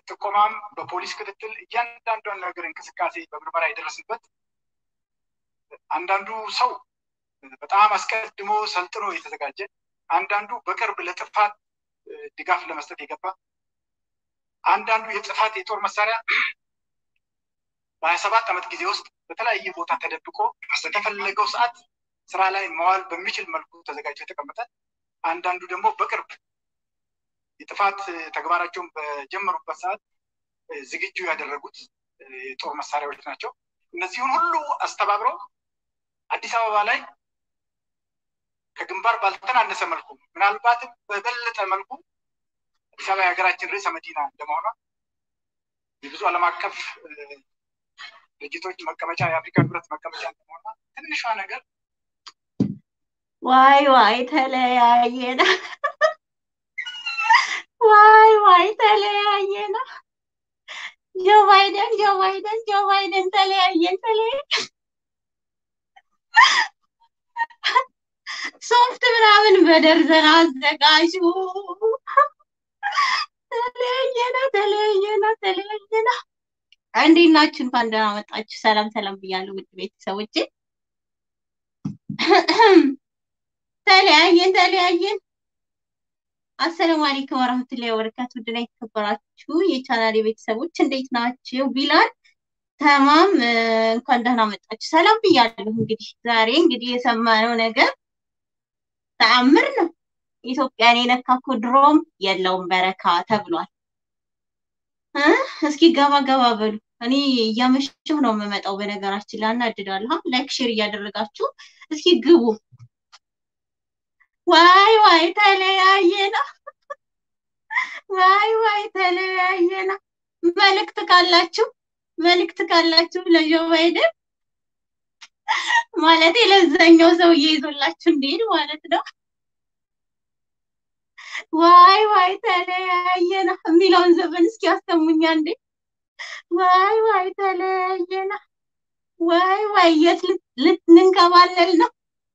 ጥቆማም በፖሊስ ክትትል እያንዳንዷን ነገር እንቅስቃሴ በምርመራ የደረስንበት አንዳንዱ ሰው በጣም አስቀድሞ ሰልጥኖ የተዘጋጀ አንዳንዱ በቅርብ ለጥፋት ድጋፍ ለመስጠት የገባ አንዳንዱ የጥፋት የጦር መሳሪያ በሀያ ሰባት ዓመት ጊዜ ውስጥ በተለያየ ቦታ ተደብቆ በተፈለገው ሰዓት ስራ ላይ መዋል በሚችል መልኩ ተዘጋጅቶ የተቀመጠ አንዳንዱ ደግሞ በቅርብ የጥፋት ተግባራቸውን በጀመሩበት ሰዓት ዝግጁ ያደረጉት የጦር መሳሪያዎች ናቸው። እነዚህን ሁሉ አስተባብረው አዲስ አበባ ላይ ከግንባር ባልተናነሰ መልኩ ምናልባትም በበለጠ መልኩ አዲስ አበባ የሀገራችን ርዕሰ መዲና እንደመሆኗ የብዙ ዓለም አቀፍ ድርጅቶች መቀመጫ የአፍሪካ ህብረት መቀመጫ እንደመሆኗ ትንሿ ነገር ዋይ ዋይ ተለያየና ዋይ ዋይ ተለያየና ጆ ባይደን ጆ ባይደን ጆ ባይደን ተለያየን ተለያየን ሶፍት ምናምን በደርዘን አዘጋጁ ተለያየና ተለያየና ተለያየና እንዴት ናችሁ? እንኳን ደህና መጣችሁ። ሰላም ሰላም ብያለሁ ውድ ቤተሰቦቼ። ተለያየን ተለያየን። አሰላሙ አለይኩም ወራህመቱላሂ ወበረካቱ። ውድና የተከበራችሁ የቻናሌ ቤተሰቦች እንዴት ናችሁ? ቢላል ተማም እንኳን ደህና መጣችሁ። ሰላም ብያለሁ። እንግዲህ ዛሬ እንግዲህ የሰማነው ነገር ተአምር ነው። ኢትዮጵያን የነካ እኮ ድሮም የለውም በረካ ተብሏል። እስኪ ገባ ገባ በሉ። እኔ እያመሸሁ ነው የምመጣው። በነገራችን ላይ አናድዳለሁ። ላይክ ሼር እያደረጋችሁ እስኪ ግቡ። ዋይ ዋይ ተለያየና፣ ዋይ ዋይ ተለያየና። መልእክት ካላችሁ መልእክት ካላችሁ ለጆ ባይደን ማለት ለዛኛው ሰውዬ ይዞላችሁ እንዲሄድ ማለት ነው። ዋይ ዋይ ተለያየና የሚለውን ዘፈን እስኪ ያሰሙኛ እንዴ! ዋይ ዋይ ተለያየና፣ ዋይ ዋይ የት ልትንከባለል ነው?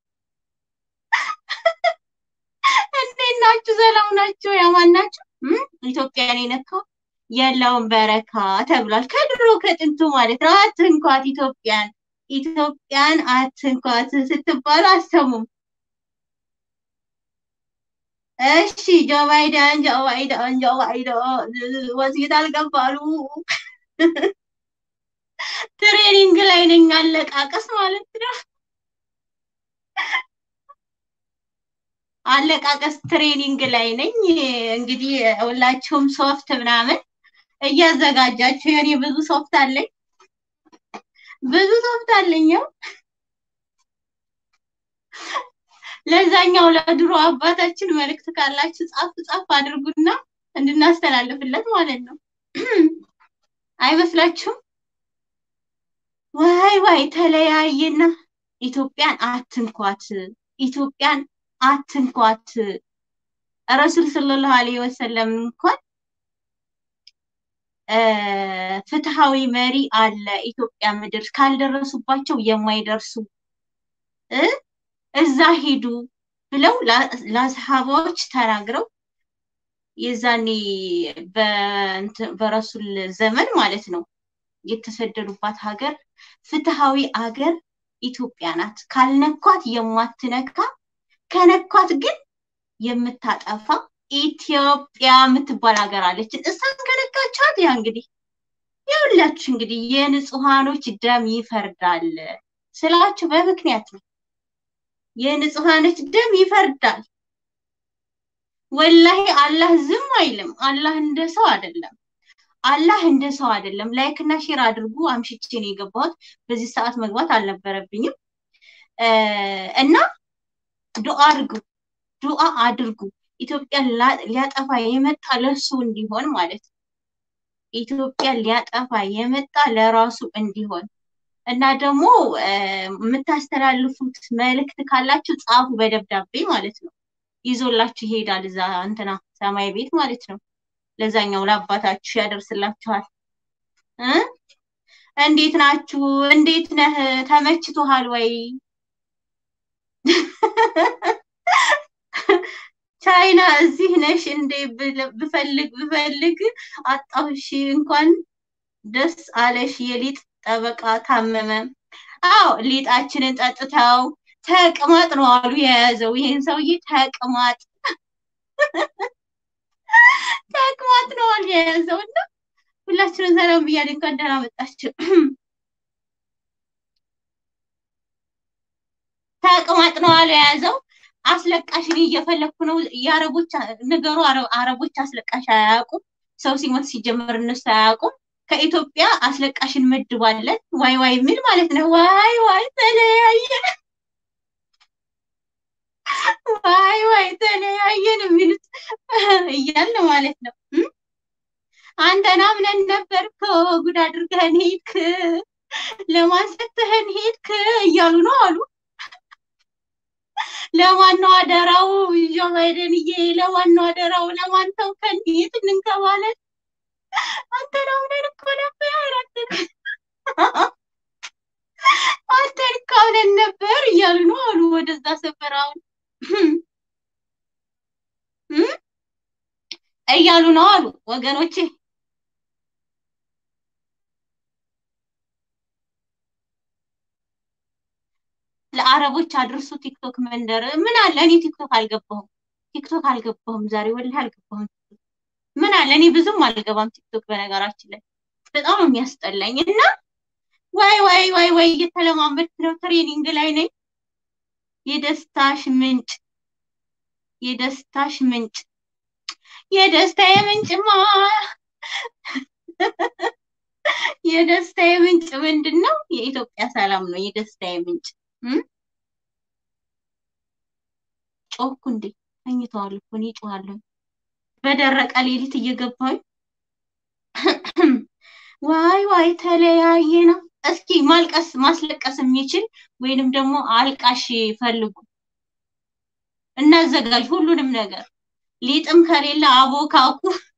እንዴት ናችሁ? ሰላም ናችሁ? ያማን ናችሁ? ኢትዮጵያን የነካው የለውም በረካ ተብሏል። ከድሮ ከጥንቱ ማለት ነው። አትንኳት ኢትዮጵያን፣ ኢትዮጵያን አትንኳት ስትባሉ አሰሙም። እሺ ጆ ባይደን ጆ ባይደን ጆ ባይደን ሆስፒታል ገባሉ። ትሬኒንግ ላይ ነኝ፣ አለቃቀስ ማለት ነው። አለቃቀስ ትሬኒንግ ላይ ነኝ። እንግዲህ ሁላችሁም ሶፍት ምናምን እያዘጋጃችሁ የኔ ብዙ ሶፍት አለኝ፣ ብዙ ሶፍት አለኝው ለዛኛው ለድሮ አባታችን መልእክት ካላችሁ ጻፍ ጻፍ አድርጉና እንድናስተላልፍለት ማለት ነው። አይመስላችሁም? ዋይ ዋይ ተለያየና ኢትዮጵያን አትንኳት፣ ኢትዮጵያን አትንኳት። ረሱል ሰለላሁ ዐለይሂ ወሰለም እንኳን ፍትሃዊ መሪ አለ ኢትዮጵያ ምድር ካልደረሱባቸው የማይደርሱ እዛ ሂዱ ብለው ለአስሃባዎች ተናግረው የዛኔ በረሱል ዘመን ማለት ነው የተሰደዱባት ሀገር ፍትሃዊ አገር ኢትዮጵያ ናት። ካልነኳት የማትነካ ከነኳት ግን የምታጠፋ ኢትዮጵያ የምትባል ሀገር አለችን። እሷን ከነካችኋት ያ እንግዲህ የሁላችሁ እንግዲህ የንጹሃኖች ደም ይፈርዳል ስላችሁ በምክንያት ነው። የንጹሃኖች ደም ይፈርዳል። ወላሂ አላህ ዝም አይልም። አላህ እንደ ሰው አይደለም። አላህ እንደ ሰው አይደለም። ላይክ እና ሼር አድርጉ። አምሽቼ ነው የገባሁት። በዚህ ሰዓት መግባት አልነበረብኝም እና ዱአ አድርጉ፣ ዱአ አድርጉ። ኢትዮጵያን ሊያጠፋ የመጣ ለሱ እንዲሆን ማለት ነው። ኢትዮጵያን ሊያጠፋ የመጣ ለራሱ እንዲሆን እና ደግሞ የምታስተላልፉት መልእክት ካላችሁ ጻፉ በደብዳቤ ማለት ነው። ይዞላችሁ ይሄዳል እዛ እንትና ሰማይ ቤት ማለት ነው። ለዛኛው ለአባታችሁ ያደርስላችኋል። እንዴት ናችሁ? እንዴት ነህ? ተመችቶሃል ወይ? ቻይና እዚህ ነሽ እንዴ ብፈልግ ብፈልግ አጣሁሽ። እንኳን ደስ አለሽ የሊጥ ጠበቃ ታመመ። አዎ ሊጣችንን ጠጥተው ተቅማጥ ነው አሉ የያዘው ይሄን ሰውዬ ተቅማጥ ተቅማጥ ነው አሉ የያዘው እና ሁላችንም ሰላም ብያለሁ። እንኳን ደህና መጣችሁ። ተቅማጥ ነው አሉ የያዘው አስለቃሽ እኔ እየፈለግኩ ነው። የአረቦች ነገሩ አረቦች አስለቃሽ አያውቁም። ሰው ሲሞት ሲጀመር እነሱ አያውቁም። ከኢትዮጵያ አስለቃሽ እንመድባለን። ዋይ ዋይ ምን ማለት ነው? ዋይ ዋይ ተለያየን፣ ዋይ ዋይ ተለያየን የሚሉት እያለ ማለት ነው። አንተን አምነን ነበር እኮ ጉድ አድርገህን ሄድክ፣ ለማን ሰጥተህን ሄድክ እያሉ ነው አሉ። ለማን ነው አደራው? ጆ ባይደንዬ ለማን ነው አደራው? ለማን ተውከን? የት እንንከባለን? አንተን አምነን እኮ ነበር አንተን እኮ አምነን ነበር እያሉ ነው አሉ። ወደዛ ሰፈር አሁን እያሉ ነው አሉ ወገኖቼ። ለአረቦች አድርሱ ቲክቶክ መንደር ምን አለ? እኔ ቲክቶክ አልገባሁም፣ ቲክቶክ አልገባሁም ዛሬ ወላሂ አልገባሁም። ምን አለ? እኔ ብዙም አልገባም ቲክቶክ በነገራችን ላይ በጣም ነው የሚያስጠላኝ። እና ዋይ ዋይ ዋይ ዋይ እየተለማመድክ ነው፣ ትሬኒንግ ላይ ነኝ። የደስታሽ ምንጭ የደስታሽ ምንጭ የደስታዬ ምንጭማ የደስታዬ ምንጭ ምንድን ነው? የኢትዮጵያ ሰላም ነው የደስታዬ ምንጭ። ጮኩ እንዴ? ተኝተዋል እኮ እኔ ጮኋለሁ። በደረቀ ሌሊት እየገባኝ ዋይ ዋይ ተለያየ ነው። እስኪ ማልቀስ ማስለቀስ የሚችል ወይንም ደግሞ አልቃሽ ፈልጉ፣ እናዘጋጅ ሁሉንም ነገር። ሊጥም ከሌለ አቦካኩ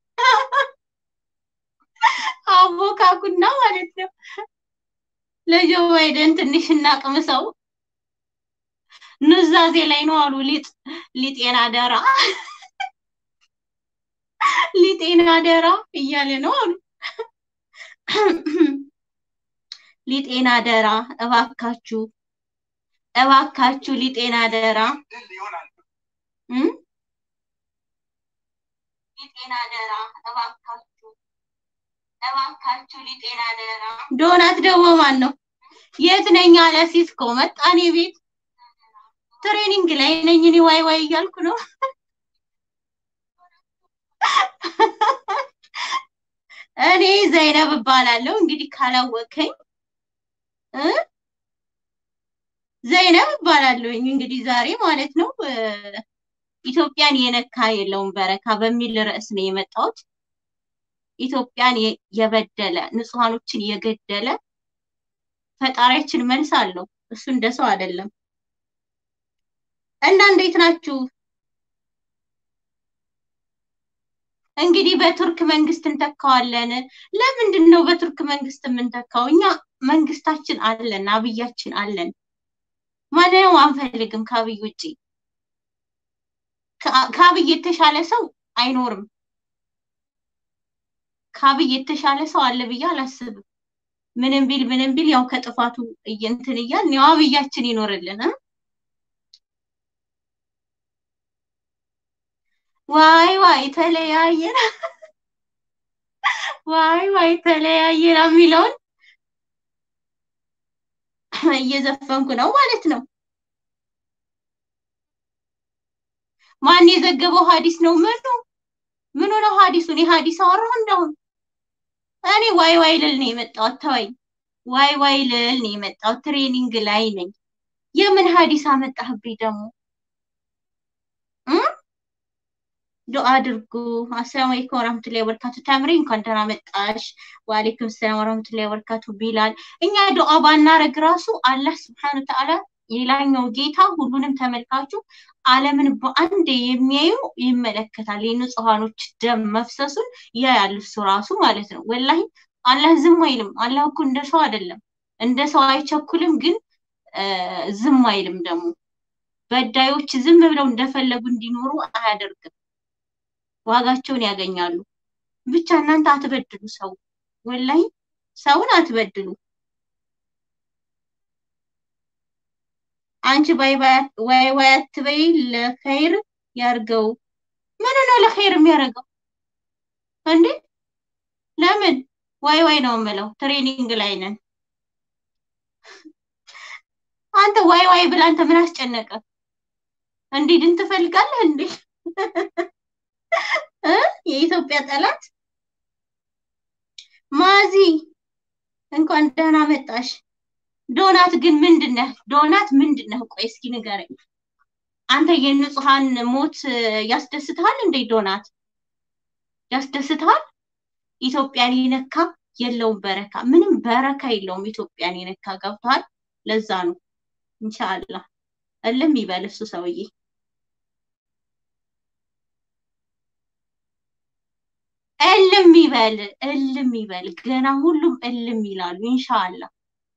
አቦካኩና ማለት ነው ለጆ ባይደን ትንሽ እናቅምሰው። ኑዛዜ ላይ ነው አሉ። ሊጥ ሊጤና ደራ ሊጤና ደራ እያለ ነው አሉ። ሊጤና ደራ እባካችሁ እባካችሁ ሊጤና ደራ ሊጤና ደራ እባካችሁ እባካችሁ ሊጤና ደራ። ዶናት ደግሞ ማን ነው? የት ነኝ አለ ሲስኮ መጣኔ ቤት ትሬኒንግ ላይ ነኝ እኔ ዋይ ዋይ እያልኩ ነው። እኔ ዘይነብ እባላለሁ። እንግዲህ ካላወቀኝ ዘይነብ እባላለሁኝ። እንግዲህ ዛሬ ማለት ነው ኢትዮጵያን የነካ የለውም በረካ በሚል ርዕስ ነው የመጣሁት። ኢትዮጵያን የበደለ ንጹሐኖችን የገደለ ፈጣሪያችን መልስ አለው። እሱ እንደ ሰው አይደለም። እና እንዴት ናችሁ? እንግዲህ በቱርክ መንግስት እንተካዋለን። ለምንድን ነው በቱርክ መንግስት የምንተካው? እኛ መንግስታችን አለን፣ አብያችን አለን። ማንንም አንፈልግም ከአብይ ውጭ። ከአብይ የተሻለ ሰው አይኖርም። ከአብይ የተሻለ ሰው አለ ብዬ አላስብም። ምንም ቢል ምንም ቢል ያው ከጥፋቱ እንትን እያልን ያው አብያችን ይኖርልን። ዋይ ዋይ ተለያየን፣ ዋይ ዋይ ተለያየን የሚለውን እየዘፈንኩ ነው ማለት ነው። ማን የዘገበው ሀዲስ ነው? ምኑ ምኑ ነው ሀዲሱ? እኔ ሀዲስ አወራሁ እንደሁን እኔ ዋይ ዋይ ልል ነው የመጣሁት። ተወኝ፣ ዋይ ዋይ ልል ነው የመጣሁት። ትሬኒንግ ላይ ነኝ። የምን ሀዲስ አመጣህብኝ ደግሞ? ዱአ አድርጉ። አሰላሙ አለይኩም ወራህመቱላሂ ወበረካቱ። ተምሪ እንኳን ደህና መጣሽ። ወአለይኩም ሰላም ወራህመቱላሂ ወበረካቱ። ቢላል እኛ ዱአ ባናረግ ራሱ አላህ ስብሐነ ወተዓላ የላኛው ጌታ ሁሉንም ተመልካቹ ዓለምን በአንድ የሚያዩ ይመለከታል። የንጹሃኖች ደም መፍሰሱን ያያል እሱ ራሱ ማለት ነው። ወላሂ አላህ ዝም አይልም። አላህ እኮ እንደ ሰው አይደለም፣ እንደ ሰው አይቸኩልም፣ ግን ዝም አይልም ደግሞ በዳዮች ዝም ብለው እንደፈለጉ እንዲኖሩ አያደርግም። ዋጋቸውን ያገኛሉ። ብቻ እናንተ አትበድሉ ሰው ወላይ ሰውን አትበድሉ። አንቺ ባይ ዋይ ዋይ አትበይ፣ ለኸይር ያርገው። ምን ነው ለኸይር የሚያደርገው እንዴ? ለምን ዋይ ዋይ ነው የምለው? ትሬኒንግ ላይ ነን። አንተ ዋይ ዋይ ብላ አንተ ምን አስጨነቀ? እንዲድን ትፈልጋለህ እንዴ? የኢትዮጵያ ጠላት ማዚ እንኳን ደህና መጣሽ። ዶናት ግን ምንድነህ? ዶናት ምንድነህ? ቆይ እስኪ ንገረኝ። አንተ የንጹሃን ሞት ያስደስትሃል እንዴ? ዶናት ያስደስትሃል? ኢትዮጵያን የነካ የለውም በረካ፣ ምንም በረካ የለውም ኢትዮጵያን የነካ ገብቷል። ለዛ ነው ኢንሻአላህ እልም ይበል እሱ ሰውዬ። እልም ይበል እልም ይበል። ገና ሁሉም እልም ይላሉ ኢንሻአላህ።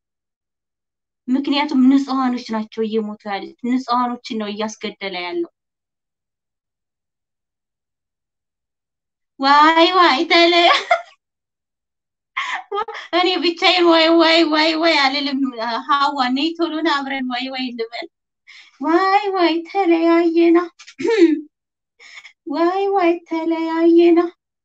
ምክንያቱም ንጹሃኖች ናቸው እየሞቱ ያሉት፣ ንጹሃኖችን ነው እያስገደለ ያለው። ዋይ ዋይ ተለ እኔ ብቻዬን ዋይ ዋይ ዋይ ዋይ አልልም። ሀዋ ነይ ቶሎ ና አብረን ዋይ ዋይ እንበል። ዋይ ዋይ ተለያየና፣ ዋይ ዋይ ተለያየና።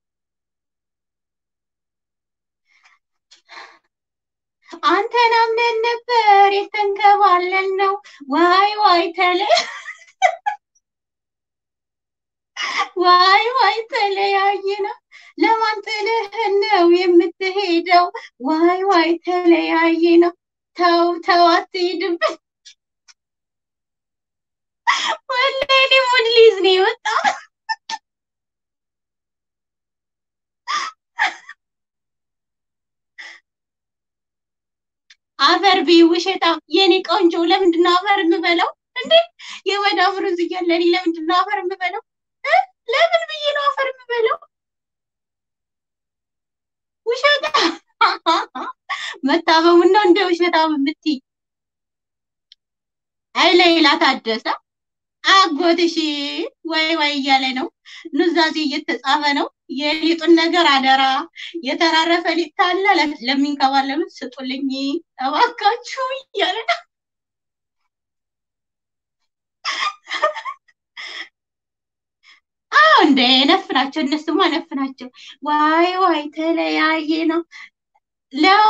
አንተን አምነን ነበር የተንከባለን ነው። ዋይ ዋይ ተለ ዋይ ዋይ ተለያየና። ለማን ጥልህን ነው የምትሄደው? ዋይ ዋይ ተለያየና። ተው ተው አትሄድብን። ወላሂ እኔ ሙድ ሊይዝ ነው የወጣው። አፈር ቢ ውሸታም የኔ ቆንጆ፣ ለምንድን ነው አፈር የምበለው እንዴ? የመዳም ሩዝ እያለ እኔ ለምንድን ነው አፈር የምበለው? ለምን ብዬ ነው አፈር የምበለው? ውሸታም መታመሙን ነው እንደ ውሸታም የምትይ? አይ ሌላ ታደሰ አጎትሽ ወይ ወይ እያለ ነው። ኑዛዜ እየተጻፈ ነው። የሊጡን ነገር አደራ፣ የተራረፈ ሊጥ ካለ ለሚንከባለሉት ስጡልኝ እባካችሁ እያለ ነው። አዎ እንደ ነፍ ናቸው እነሱማ ነፍ ናቸው። ዋይ ዋይ ተለያየ ነው ለው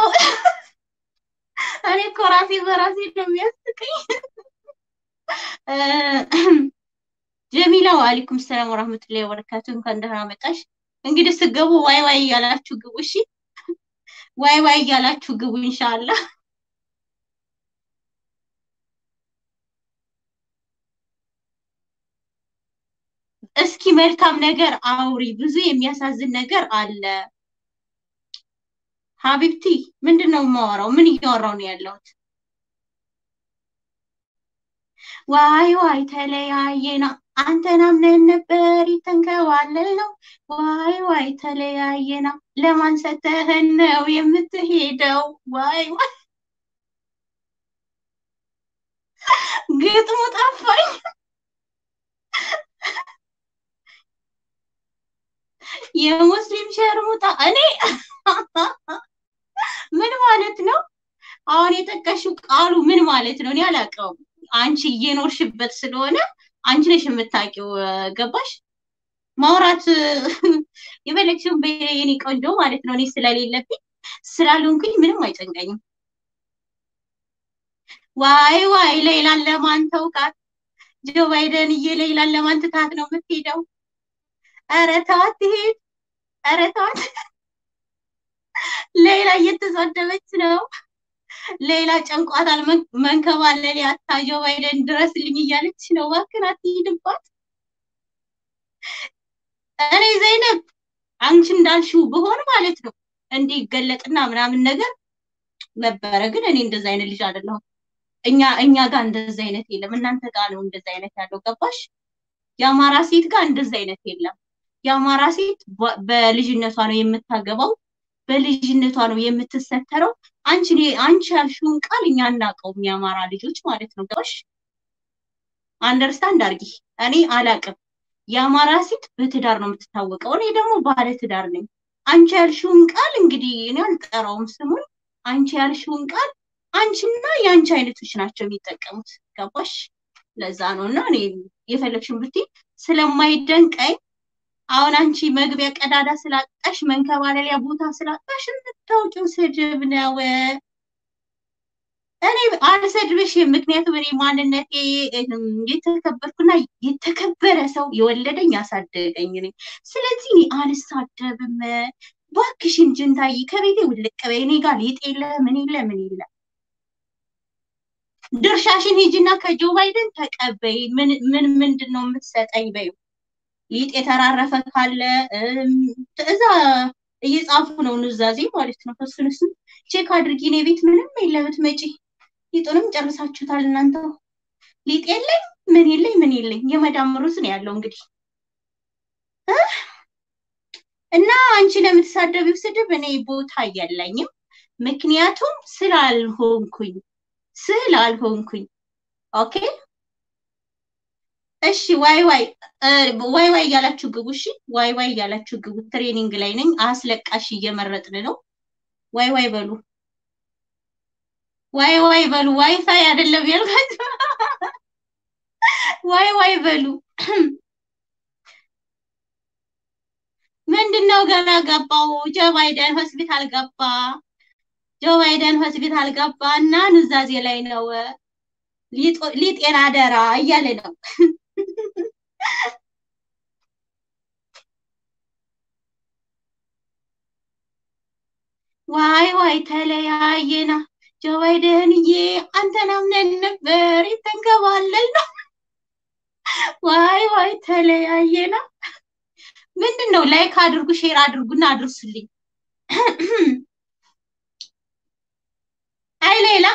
እኔ እኮ ራሴ በራሴ ነው የሚያስቀኝ። ጀሚላ ወአለይኩም ሰላም ወራህመቱላሂ ወበረካቱ። እንኳን ደህና መጣሽ። እንግዲህ ስገቡ ዋይ ዋይ እያላችሁ ግቡ። እሺ ዋይ ዋይ እያላችሁ ግቡ ኢንሻአላህ። እስኪ መልካም ነገር አውሪ። ብዙ የሚያሳዝን ነገር አለ። ሀቢብቲ ምንድን ነው የማወራው? ምን እያወራው ነው ያለሁት? ዋይ ዋይ ተለያየና አንተን አምነን ነበር የተንከባለል ነው። ዋይ ዋይ ተለያየና ለማን ሰተህን ነው የምትሄደው? ዋይ ዋይ ግጥሙ ጠፋኝ። የሙስሊም ሸርሙጣ እኔ ምን ማለት ነው? አሁን የጠቀሽው ቃሉ ምን ማለት ነው? እኔ አላውቀውም። አንቺ እየኖርሽበት ስለሆነ አንቺ ነሽ የምታውቂው። ገባሽ? ማውራት የፈለግሽውን በየኔ ቆንጆ ማለት ነው። እኔ ስለሌለብኝ ስላልሆንኩኝ ምንም አይጨንቀኝም። ዋይ ዋይ ሌላን ለማን ተውካት? ጆ ባይደንዬ ሌላን ለማን ትታት ነው የምትሄደው? ኧረ ተዋት ትሄድ። ኧረ ተዋት። ሌላ እየተሳደበች ነው። ሌላ ጨንቋታል። መንከባለል ያታ ጆ ባይደን ድረስልኝ እያለች ነው። እባክህን አትሂድባት። እኔ ዘይነብ አንቺ እንዳልሽው ብሆን ማለት ነው እንዲህ ይገለጥና ምናምን ነገር ነበረ። ግን እኔ እንደዛ አይነት ልጅ አይደለሁም። እኛ እኛ ጋር እንደዛ አይነት የለም። እናንተ ጋር ነው እንደዛ አይነት ያለው። ገባሽ? የአማራ ሴት ጋር እንደዛ አይነት የለም። የአማራ ሴት በልጅነቷ ነው የምታገባው፣ በልጅነቷ ነው የምትሰተረው። አንቺ አንቺ ያልሽውን ቃል እኛ አናውቀውም፣ የአማራ ልጆች ማለት ነው። ገባሽ? አንደርስታንድ አርጊ። እኔ አላቅም። የአማራ ሴት በትዳር ነው የምትታወቀው። እኔ ደግሞ ባለ ትዳር ነኝ። አንቺ ያልሽውን ቃል እንግዲህ እኔ አልጠራውም ስሙን። አንቺ ያልሽውን ቃል አንቺና የአንቺ አይነቶች ናቸው የሚጠቀሙት። ገባሽ? ለዛ ነው እና እኔ የፈለግሽን ብትይ ስለማይደንቀኝ አሁን አንቺ መግቢያ ቀዳዳ ስላጣሽ መንከባለሊያ ቦታ ስላጣሽ የምታውቂው ስድብ ነው። እኔ አልሰድብሽም፣ ምክንያቱም እኔ ማንነቴ የተከበርኩና የተከበረ ሰው የወለደኝ ያሳደገኝ ነኝ። ስለዚህ እኔ አልሳደብም። እባክሽን ጅንታዬ ከቤቴ ውልቅ በይ። እኔ ጋር ሊጥ የለ ምን የለ ምን የለ። ድርሻሽን ሂጂና ከጆ ባይደን ተቀበይ። ምን ምን ምንድን ነው የምትሰጠኝ በይው። ሊጥ የተራረፈ ካለ እዛ እየጻፉ ነው ኑዛዜ ማለት ነው። እሱን እሱን ቼክ አድርጊ። እኔ ቤት ምንም የለ ብትመጪ ሊጡንም ጨርሳችሁታል እናንተ። ሊጥ የለኝ ምን የለኝ ምን የለኝ የመዳም ሩዝ ነው ያለው እንግዲህ እና አንቺ ለምትሳደቢው ስድብ እኔ ቦታ የለኝም። ምክንያቱም ስላልሆንኩኝ ስላልሆንኩኝ ኦኬ እሺ ዋይ ዋይ ዋይ ዋይ እያላችሁ ግቡ። እሺ ዋይ ዋይ እያላችሁ ግቡ። ትሬኒንግ ላይ ነኝ። አስለቃሽ እየመረጥን ነው። ዋይ ዋይ በሉ፣ ዋይ ዋይ በሉ። ዋይፋይ አይደለም ያልኳችሁ። ዋይ ዋይ በሉ። ምንድነው ገና ገባው? ጆ ባይደን ሆስፒታል ገባ። ጆ ባይደን ሆስፒታል ገባ እና ኑዛዜ ላይ ነው። ሊጤና አደራ እያለ ነው። ዋይ ዋይ ተለያየና ጆ ባይደንዬ አንተን አምነን ነበር የተንከባለል ነው። ዋይ ዋይ ተለያየና ምንድን ነው? ላይክ አድርጉ፣ ሼር አድርጉና አድርሱልኝ። አይ ሌላ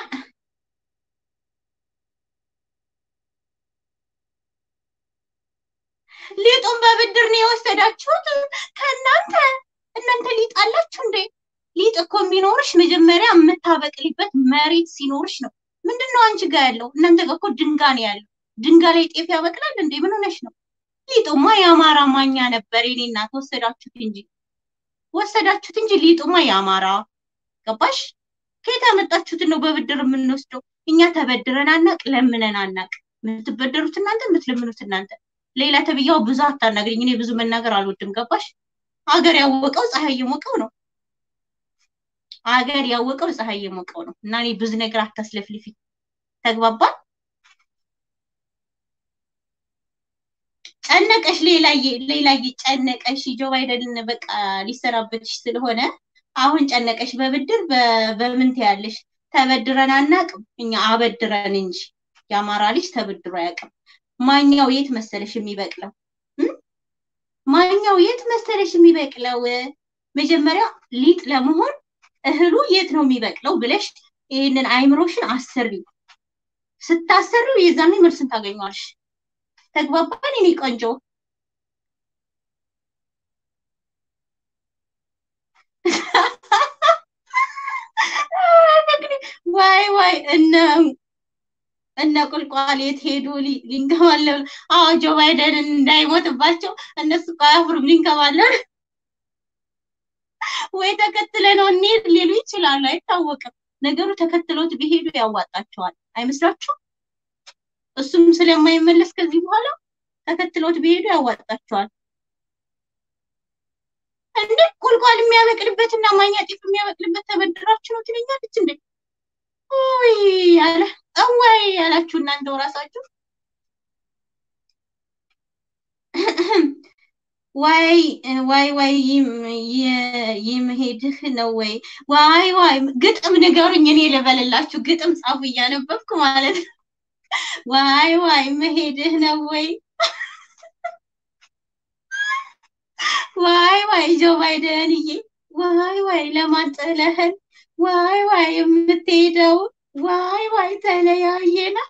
ሊጡን በብድር ነው የወሰዳችሁት ከእናንተ እናንተ ሊጥ አላችሁ እንዴ? ሊጥ እኮ የሚኖርሽ መጀመሪያ የምታበቅሊበት መሬት ሲኖርሽ ነው። ምንድን ነው አንቺ ጋር ያለው? እናንተ ጋር እኮ ድንጋይ ነው ያለው። ድንጋይ ላይ ጤፍ ያበቅላል እንዴ? ምን ሆነሽ ነው? ሊጡማ የአማራ ማኛ ነበር። የኔ እናት ወሰዳችሁት እንጂ ወሰዳችሁት እንጂ ሊጡማ የአማራ ገባሽ? ከየት ያመጣችሁትን ነው በብድር የምንወስደው? እኛ ተበድረን አናቅ፣ ለምነን አናቅ። የምትበደሩት እናንተ፣ የምትለምኑት እናንተ። ሌላ ተብያው ብዙ አታናግሪኝ። እኔ ብዙ መናገር አልወድም። ገባሽ? አገር ያወቀው ፀሐይ የሞቀው ነው። አገር ያወቀው ፀሐይ የሞቀው ነው። እና እኔ ብዙ ነገር አታስለፍልፊ። ተግባባን? ጨነቀሽ ሌላዬ፣ ሌላዬ ጨነቀሽ። ጆ ባይደን በቃ ሊሰራበትሽ ስለሆነ አሁን ጨነቀሽ። በብድር በምን ትያለሽ? ተበድረን አናቅም እኛ አበድረን እንጂ የአማራ ልጅ ተበድሮ አያውቅም። ማኛው የት መሰለሽ የሚበቅለው? ማኛው የት መሰለሽ የሚበቅለው? መጀመሪያ ሊጥ ለመሆን እህሉ የት ነው የሚበቅለው ብለሽ ይህንን አይምሮሽን አሰሪው። ስታሰሪው የዛኔ መልስን ታገኘዋለሽ። ተግባባን? እኔ ቆንጆ ዋይ ዋይ እነ እነ ቁልቋል የት ሄዱ ሊንከባለሉ? አዎ ጆ ባይደን እንዳይሞትባቸው እነሱ እኮ አያፍሩም ሊንከባለሉ። ወይ ተከትለ ነው እንሂድ ሊሉ ይችላሉ፣ አይታወቅም። ነገሩ ተከትሎት ቢሄዱ ያዋጣቸዋል አይመስላችሁም? እሱም ስለማይመለስ ከዚህ በኋላ ተከትሎት ቢሄዱ ያዋጣቸዋል። እንዴ ቁልቋል የሚያበቅልበትና ማኛ ጤፍ የሚያበቅልበት ተበድራችሁ ነው ትለኛለች እንዴ? ውይ ያለ እወይ ያላችሁ እናንተው ራሳችሁ ዋይ ዋይ ዋይ ይመሄድህ ነው ወይ? ዋይ ዋይ ግጥም ንገሩኝ፣ እኔ ልበልላችሁ። ግጥም ጻፉ እያነበብኩ ማለት ነው። ዋይ ዋይ መሄድህ ነው ወይ? ዋይ ዋይ ጆ ባይደንዬ፣ ዋይ ዋይ ለማን ጥለህን? ዋይ ዋይ የምትሄደው ዋይ ዋይ ተለያየና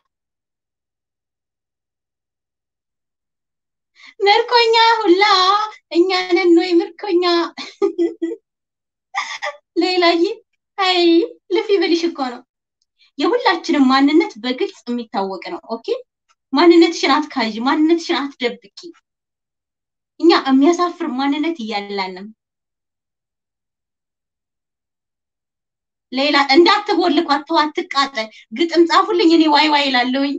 ምርኮኛ ሁላ እኛ ነን ወይ ምርኮኛ? ሌላዬ አይ ልፊ ብልሽ እኮ ነው። የሁላችንም ማንነት በግልጽ የሚታወቅ ነው። ኦኬ ማንነትሽን አትካዥ፣ ማንነትሽን አትደብቂ። እኛ የሚያሳፍር ማንነት እያለንም ሌላ እንዳትቦልኳት፣ ተው፣ አትቃጠል። ግጥም ጻፉልኝ፣ እኔ ዋይ ዋይ እላለሁኝ።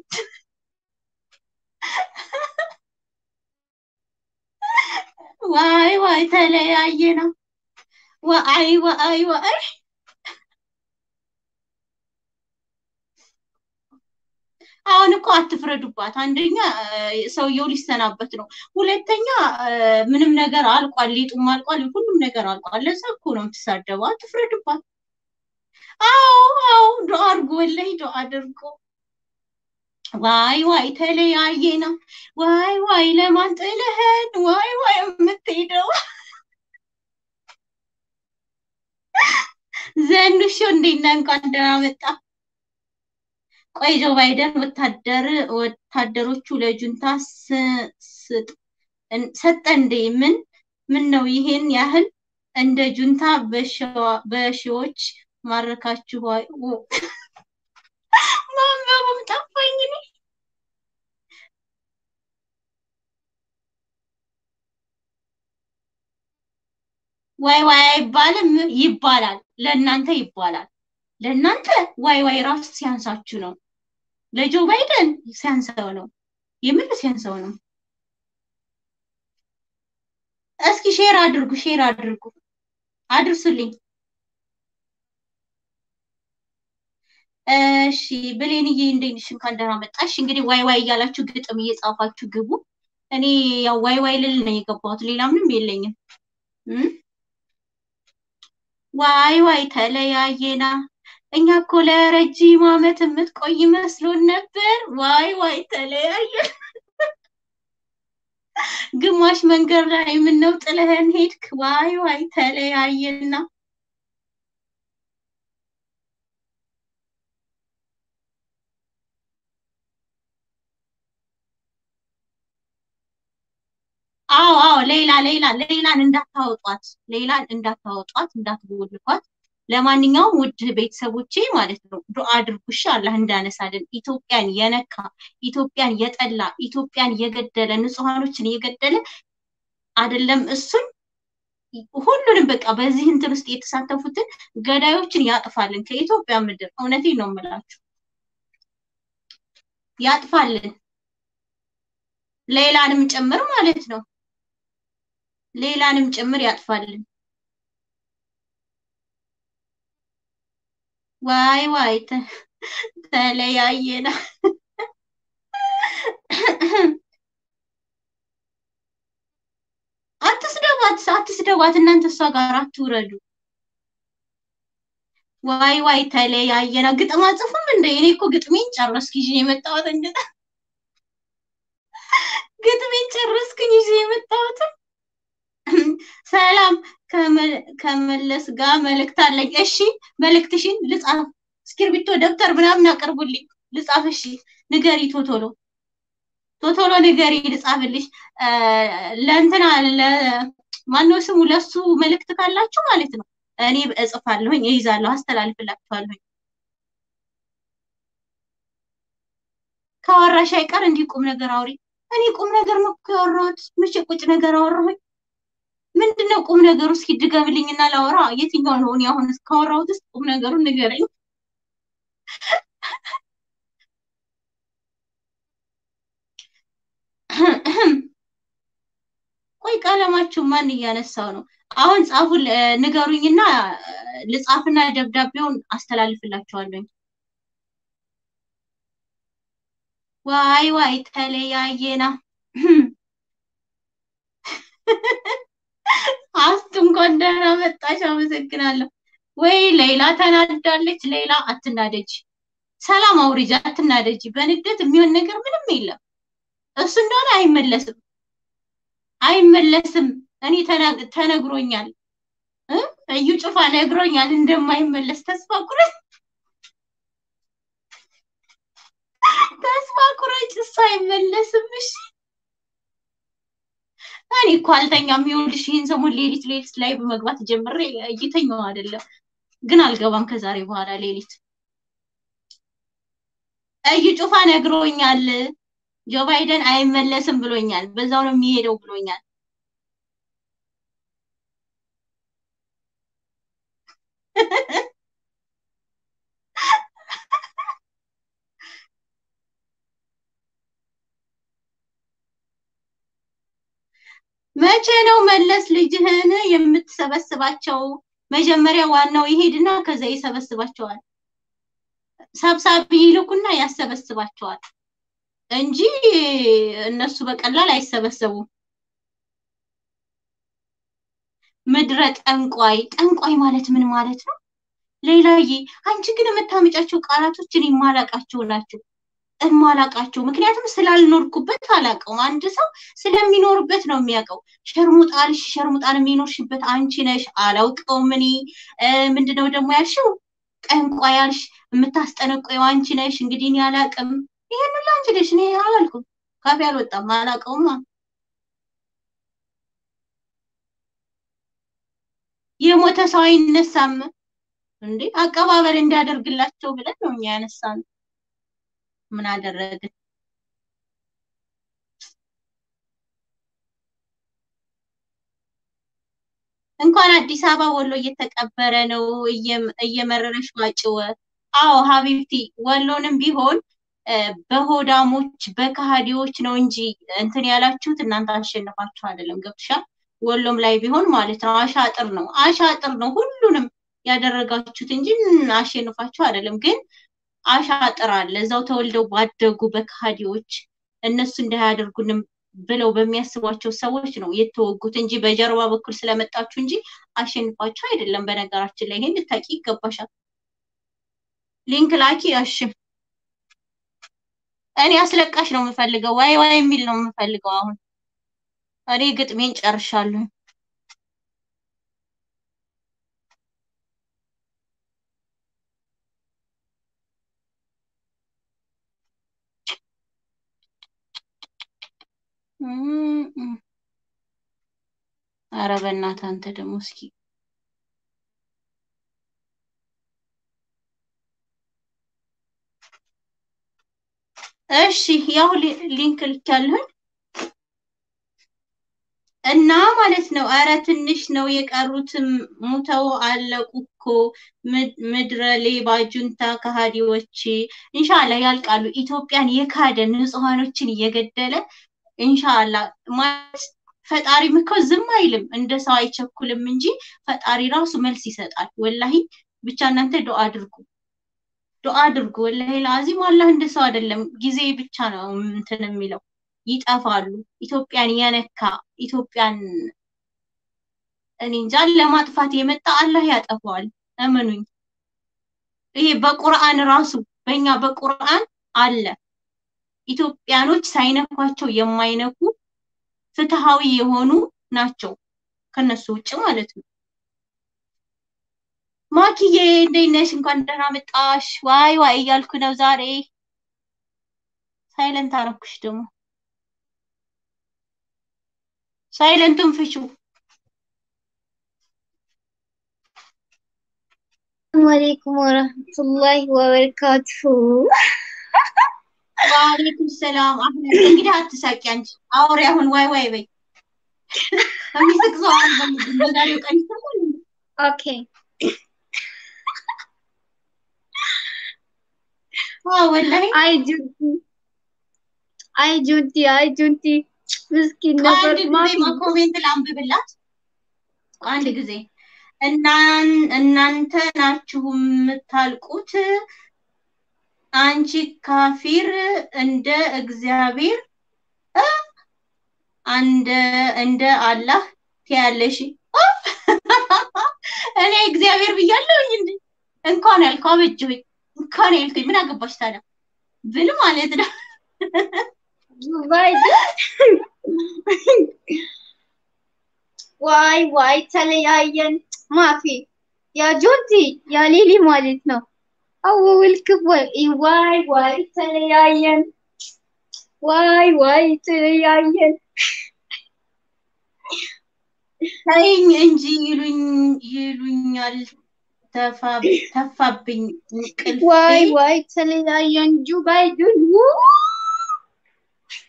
ዋይ ዋይ ተለያየና ዋይ ዋይ ዋይ አሁን እኮ አትፍረዱባት። አንደኛ ሰውየው ሊሰናበት ነው። ሁለተኛ ምንም ነገር አልቋል፣ ሊጡም አልቋል፣ ሁሉም ነገር አልቋል። ለዛ እኮ ነው የምትሳደበው። አትፍረዱባት። አዎ አዎ፣ ዱአ አድርጎ ወላሂ ዱአ አድርጎ ዋይ ዋይ ተለያየና ዋይ ዋይ ለማን ጥለህን ዋይ ዋይ የምትሄደው ዘንድሾ እንዴት ነህ? እንኳን ደህና መጣ። ቆይ ጆ ባይደን ወታደር ወታደሮቹ ለጁንታ ሰጠ እንዴ? ምን ምን ነው ይሄን ያህል እንደ ጁንታ በሺዎች ማረካችሁ? ማንበቡም ጠፋኝ እኔ። ዋይ ዋይ አይባልም፣ ይባላል። ለእናንተ ይባላል። ለእናንተ ዋይ ዋይ ራሱ ሲያንሳችሁ ነው። ለጆ ባይደን ሲያንሰው ነው። የምን ሲያንሰው ነው? እስኪ ሼር አድርጉ፣ ሼር አድርጉ፣ አድርሱልኝ። እሺ ብሌንዬ እንዴት ነሽ? እንኳን ደህና መጣሽ። እንግዲህ ዋይ ዋይ እያላችሁ ግጥም እየጻፋችሁ ግቡ። እኔ ያው ዋይ ዋይ ልል ነው የገባሁት፣ ሌላ ምንም የለኝም። ዋይ ዋይ ተለያየና እኛ እኮ ለረጅም ዓመት የምትቆይ መስሎን ነበር። ዋይ ዋይ ተለያየን። ግማሽ መንገድ ላይ ምነው ጥለህን ሄድክ? ዋይ ዋይ ተለያየና አዎ አዎ ሌላ ሌላ ሌላን እንዳታወጧት ሌላን እንዳታወጧት እንዳትቦልኳት። ለማንኛውም ውድ ቤተሰቦቼ ማለት ነው ዱአ አድርጉ እሺ፣ አላህ እንዳነሳልን። ኢትዮጵያን የነካ ኢትዮጵያን የጠላ ኢትዮጵያን የገደለ ንጹሃኖችን የገደለ አይደለም እሱን ሁሉንም በቃ በዚህ እንትን ውስጥ የተሳተፉትን ገዳዮችን ያጥፋልን ከኢትዮጵያ ምድር። እውነቴን ነው የምላችሁ ያጥፋልን፣ ሌላንም ጭምር ማለት ነው ሌላንም ጭምር ያጥፋልን። ዋይ ዋይ ተለያየና አትስደቧት፣ አትስደቧት እናንተ እሷ ጋር አትውረዱ። ዋይ ዋይ ተለያየና ግጥም አጽፉም እንደ እኔ እኮ ግጥሜን ጨረስኩ ይዤ የመጣሁት እንደ ግጥሜን ጨረስኩኝ ይዤ የመጣሁት ሰላም ከመለስ ጋር መልእክት አለኝ። እሺ መልእክትሽን ልጻፍ፣ እስክርቢቶ ደብተር ምናምን አቅርቡልኝ ልጻፍ። እሺ ንገሪ፣ ቶቶሎ ቶቶሎ ንገሪ ልጻፍልሽ። ለእንትና ማነው ስሙ ለሱ መልእክት ካላችሁ ማለት ነው እኔ እጽፋለሁኝ፣ እይዛለሁ፣ አስተላልፍላችኋለሁኝ። ከአወራሽ አይቀር እንዲህ ቁም ነገር አውሪ። እኔ ቁም ነገር ነው እኮ ያወራሁት። መቼ ቁጭ ነገር አወራሁኝ? ምንድነው ቁም ነገሩ? እስኪ ድገምልኝና ላወራ። የትኛው ነው እኔ አሁን ካወራሁት ውስጥ ቁም ነገሩን ንገረኝ። ቆይ ቀለማችሁ ማን እያነሳው ነው? አሁን ጻፉ፣ ንገሩኝና ልጻፍና ደብዳቤውን አስተላልፍላችኋለሁ። ዋይ ዋይ ተለያየና አስቱ እንኳን ደህና መጣሽ፣ አመሰግናለሁ። ወይ ሌላ ተናዳለች። ሌላ አትናደጂ፣ ሰላም አውሪጃ፣ አትናደጂ። በንዴት የሚሆን ነገር ምንም የለም። እሱ እንደሆነ አይመለስም፣ አይመለስም። እኔ ተነግሮኛል፣ እዩ ጩፋ ነግሮኛል እንደማይመለስ። ተስፋ ቁረጭ፣ ተስፋ ቁረጭ፣ እሱ አይመለስም። እሺ እኔ እኮ አልተኛም። ይኸውልሽ ይህን ሰሞን ሌሊት ሌሊት ላይ በመግባት ጀምሬ እየተኛው አይደለም፣ ግን አልገባም ከዛሬ በኋላ ሌሊት። እዩ ጩፋ ነግሮኛል ጆ ባይደን አይመለስም ብሎኛል። በዛው ነው የሚሄደው ብሎኛል። መቼ ነው መለስ ልጅህን የምትሰበስባቸው? መጀመሪያ ዋናው ይሄድና ከዛ ይሰበስባቸዋል። ሰብሳቢ ይልኩና ያሰበስባቸዋል እንጂ እነሱ በቀላል አይሰበሰቡም። ምድረ ጠንቋይ ጠንቋይ ማለት ምን ማለት ነው? ሌላዬ አንቺ ግን የምታመጫቸው ቃላቶች እኔ የማላቃቸው ናቸው እማላቃቸው ምክንያቱም ስላልኖርኩበት አላውቀውም። አንድ ሰው ስለሚኖርበት ነው የሚያውቀው። ሸርሙጣልሽ ሸርሙጣን የሚኖርሽበት አንቺ ነሽ። አላውቀውም እኔ ምንድነው ደግሞ ያልሽው? ጠንቋይ ያልሽ የምታስጠነቆየው አንቺ ነሽ። እንግዲህ እኔ አላውቅም። ይሄን ሁሉ አንቺ ነሽ። እኔ አላልኩም፣ ካፌ አልወጣም፣ አላውቀውማ። የሞተ ሰው አይነሳም እንዴ? አቀባበል እንዲያደርግላቸው ብለን ነው እኛ ያነሳነው። ምን አደረግን? እንኳን አዲስ አበባ ወሎ እየተቀበረ ነው። እየመረረሽ ዋጭው። አዎ ሀቢብቲ ወሎንም ቢሆን በሆዳሞች በከሃዲዎች ነው እንጂ እንትን ያላችሁት እናንተ አሸንፋችሁ አይደለም። ገብቶሻል? ወሎም ላይ ቢሆን ማለት ነው አሻጥር ነው አሻጥር ነው ሁሉንም ያደረጋችሁት እንጂ አሸንፋችሁ አይደለም። ግን አሻጥር አለ እዛው ተወልደው ባደጉ በከሃዲዎች እነሱ እንዳያደርጉንም ብለው በሚያስቧቸው ሰዎች ነው የተወጉት እንጂ በጀርባ በኩል ስለመጣችሁ እንጂ አሸንፋችሁ አይደለም። በነገራችን ላይ ይሄን ልታቂ ይገባሻል። ሊንክ ላኪ። እሺ እኔ አስለቃሽ ነው የምፈልገው፣ ዋይ ዋይ የሚል ነው የምፈልገው። አሁን እኔ ግጥሜን ጨርሻለሁ። ኧረ በእናትህ አንተ ደግሞ እስኪ እሺ፣ ያው ሊንክ ልኬያለሁኝ እና ማለት ነው። ኧረ ትንሽ ነው የቀሩትም ሙተው አለቁ እኮ ምድረ ሌባ ጁንታ ከሃዲዎች። ኢንሻአላ ያልቃሉ። ኢትዮጵያን የካደ ንጹሃኖችን እየገደለ ኢንሻአላ ማለት ፈጣሪም እኮ ዝም አይልም፣ እንደ ሰው አይቸኩልም እንጂ ፈጣሪ ራሱ መልስ ይሰጣል። ወላሂ ብቻ እናንተ ዱአ አድርጉ፣ ዱአ አድርጉ። ወላሂ ለአዚም አላህ እንደ ሰው አይደለም፣ ጊዜ ብቻ ነው እንትን የሚለው። ይጠፋሉ። ኢትዮጵያን የነካ ኢትዮጵያን እኔ እንጃ ለማጥፋት የመጣ አላህ ያጠፋዋል። እመኑኝ። ይሄ በቁርአን ራሱ በእኛ በቁርአን አለ ኢትዮጵያኖች ሳይነኳቸው የማይነኩ ፍትሃዊ የሆኑ ናቸው ከነሱ ውጭ ማለት ነው። ማኪዬ እንዴት ነሽ? እንኳን ደህና መጣሽ። ዋይ ዋይ እያልኩ ነው ዛሬ። ሳይለንት አረኩሽ ደግሞ ሳይለንቱን ፍቹ። አለይኩም ወረህመቱላሂ ወበረካቱሁ። ወአለይኩም ሰላም። አህመድ እንግዲህ አትሳቂ አንቺ አውሪ አሁን ዋይ ዋይ በይ። የሚስቅ ሰው አልፈልግም በዛሬው ቀን ይሰማል። ኦኬ አዎ ወላሂ አይ ጁንቲ አይ ጁንቲ አይ ጁንቲ ምስኪን ነበር አንድ ጊዜ ማፊ በኮሜንት ላንብብላት አንድ ጊዜ እናን እናንተ ናችሁ የምታልቁት አንቺ ካፊር እንደ እግዚአብሔር እ አንደ እንደ አላህ ትያለሽ እ እኔ እግዚአብሔር ብያለሁኝ እንዴ እንኳን ያልከው አበጀሁኝ እንኳን ያልከኝ ምን አገባሽ ታዲያ ብል ማለት ነው ባይደ ዋይ ዋይ ተለያየን ማፊ ያ ጁንቲ ያ ሊሊ ማለት ነው አውል ክቦይ ዋይ ዋይ ተለያየን ዋይ ዋይ ተለያየን ተይኝ እንጂ ይሉኝ ይሉኛል ተፋ ተፋብኝ እንቅልፌ ዋይ ዋይ ተለያየን ጁ ባይዱን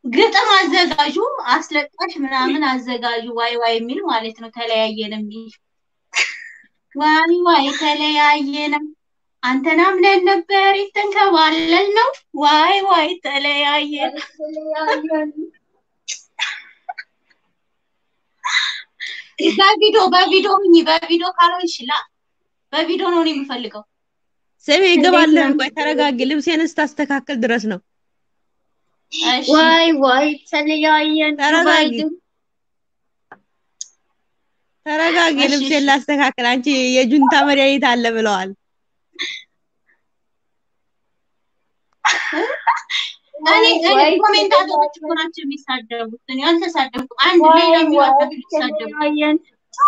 ግጥም አዘጋጁ አስለቃሽ ምናምን አዘጋጁ ዋይ ዋይ የሚል ማለት ነው። ተለያየን የሚል ዋይ ዋይ ተለያየንም አንተን አምነን ነበር የተንከባለል ነው ዋይ ዋይ ተለያየን። ተለያየን። በቪዲዮ በቪዲዮ ሁኚ በቪዲዮ ካልሆንሽ ላ በቪዲዮ ነው እኔ የምፈልገው። ስሜ እንዴት ይገባለን። ነው? ቆይ ተረጋጊ። ልብሴን እስታስተካከል ድረስ ነው። እሺ ዋይ ዋይ ተለያየን። ተረጋጊ። ባይድን ተረጋጊ። እሺ፣ ልብሴን እሺ። ላስተካክል። አንቺ የጁንታ መድኃኒት አለ ብለዋል። እኔ እኔ ዋይ ኮሜንታተሮች እኮ ናቸው የሚሳደቡት። እኔ አልተሳደብኩም። አንድ ሌላ ዋይ የሚወጣ ዋይ የሚሳደቡ ተለያየን።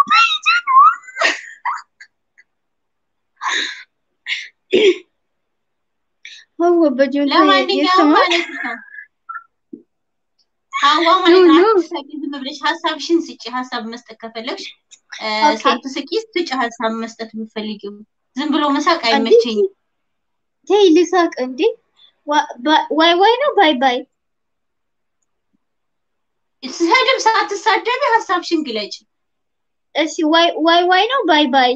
هو በጁንታ ለማንኛውም የስማ ማለት ነው ሀዋ ማለት ኑ፣ ነው ኑ። አትሳቂ፣ ዝም ብለሽ ሀሳብሽን ስጪ። ሀሳብ መስጠት ከፈለግሽ እ፣ ኦኬ። ሳትስቂ ስጪ ሀሳብ መስጠት የምትፈልጊው። ዝም ብሎ መሳቅ አይመቸኝም። ተይ ልሳቅ እንዴ ዋ- ባ- ዋይ ዋይ ነው ባይ ባይ ስድብ ሳትሳደቢ ሀሳብሽን ግለጭ። እሺ ዋይ ዋይ ዋይ ነው ባይ ባይ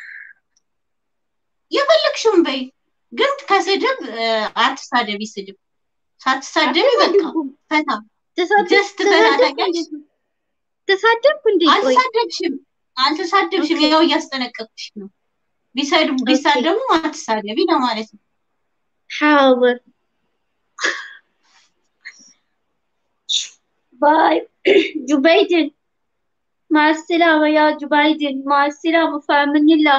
የፈለግሽውን በይ፣ ግን ከስድብ እ፣ አትሳደቢ። ስድብ ሳትሳደቢ በቃ ፈታ ጀስት ፈታ ታውቂያለሽ። ተሳደብኩ እንዴ ቆይ አልተሳደብሽም አልተሳደብሽም። ኦኬ። ያው እያስጠነቀቅሽ ነው። ቢሰድቡ ቢሳደቡ አትሳደቢ ለማለት ነው። حاضر باي جبيدن مع السلامة يا جبيدن مع السلامة فأمن الله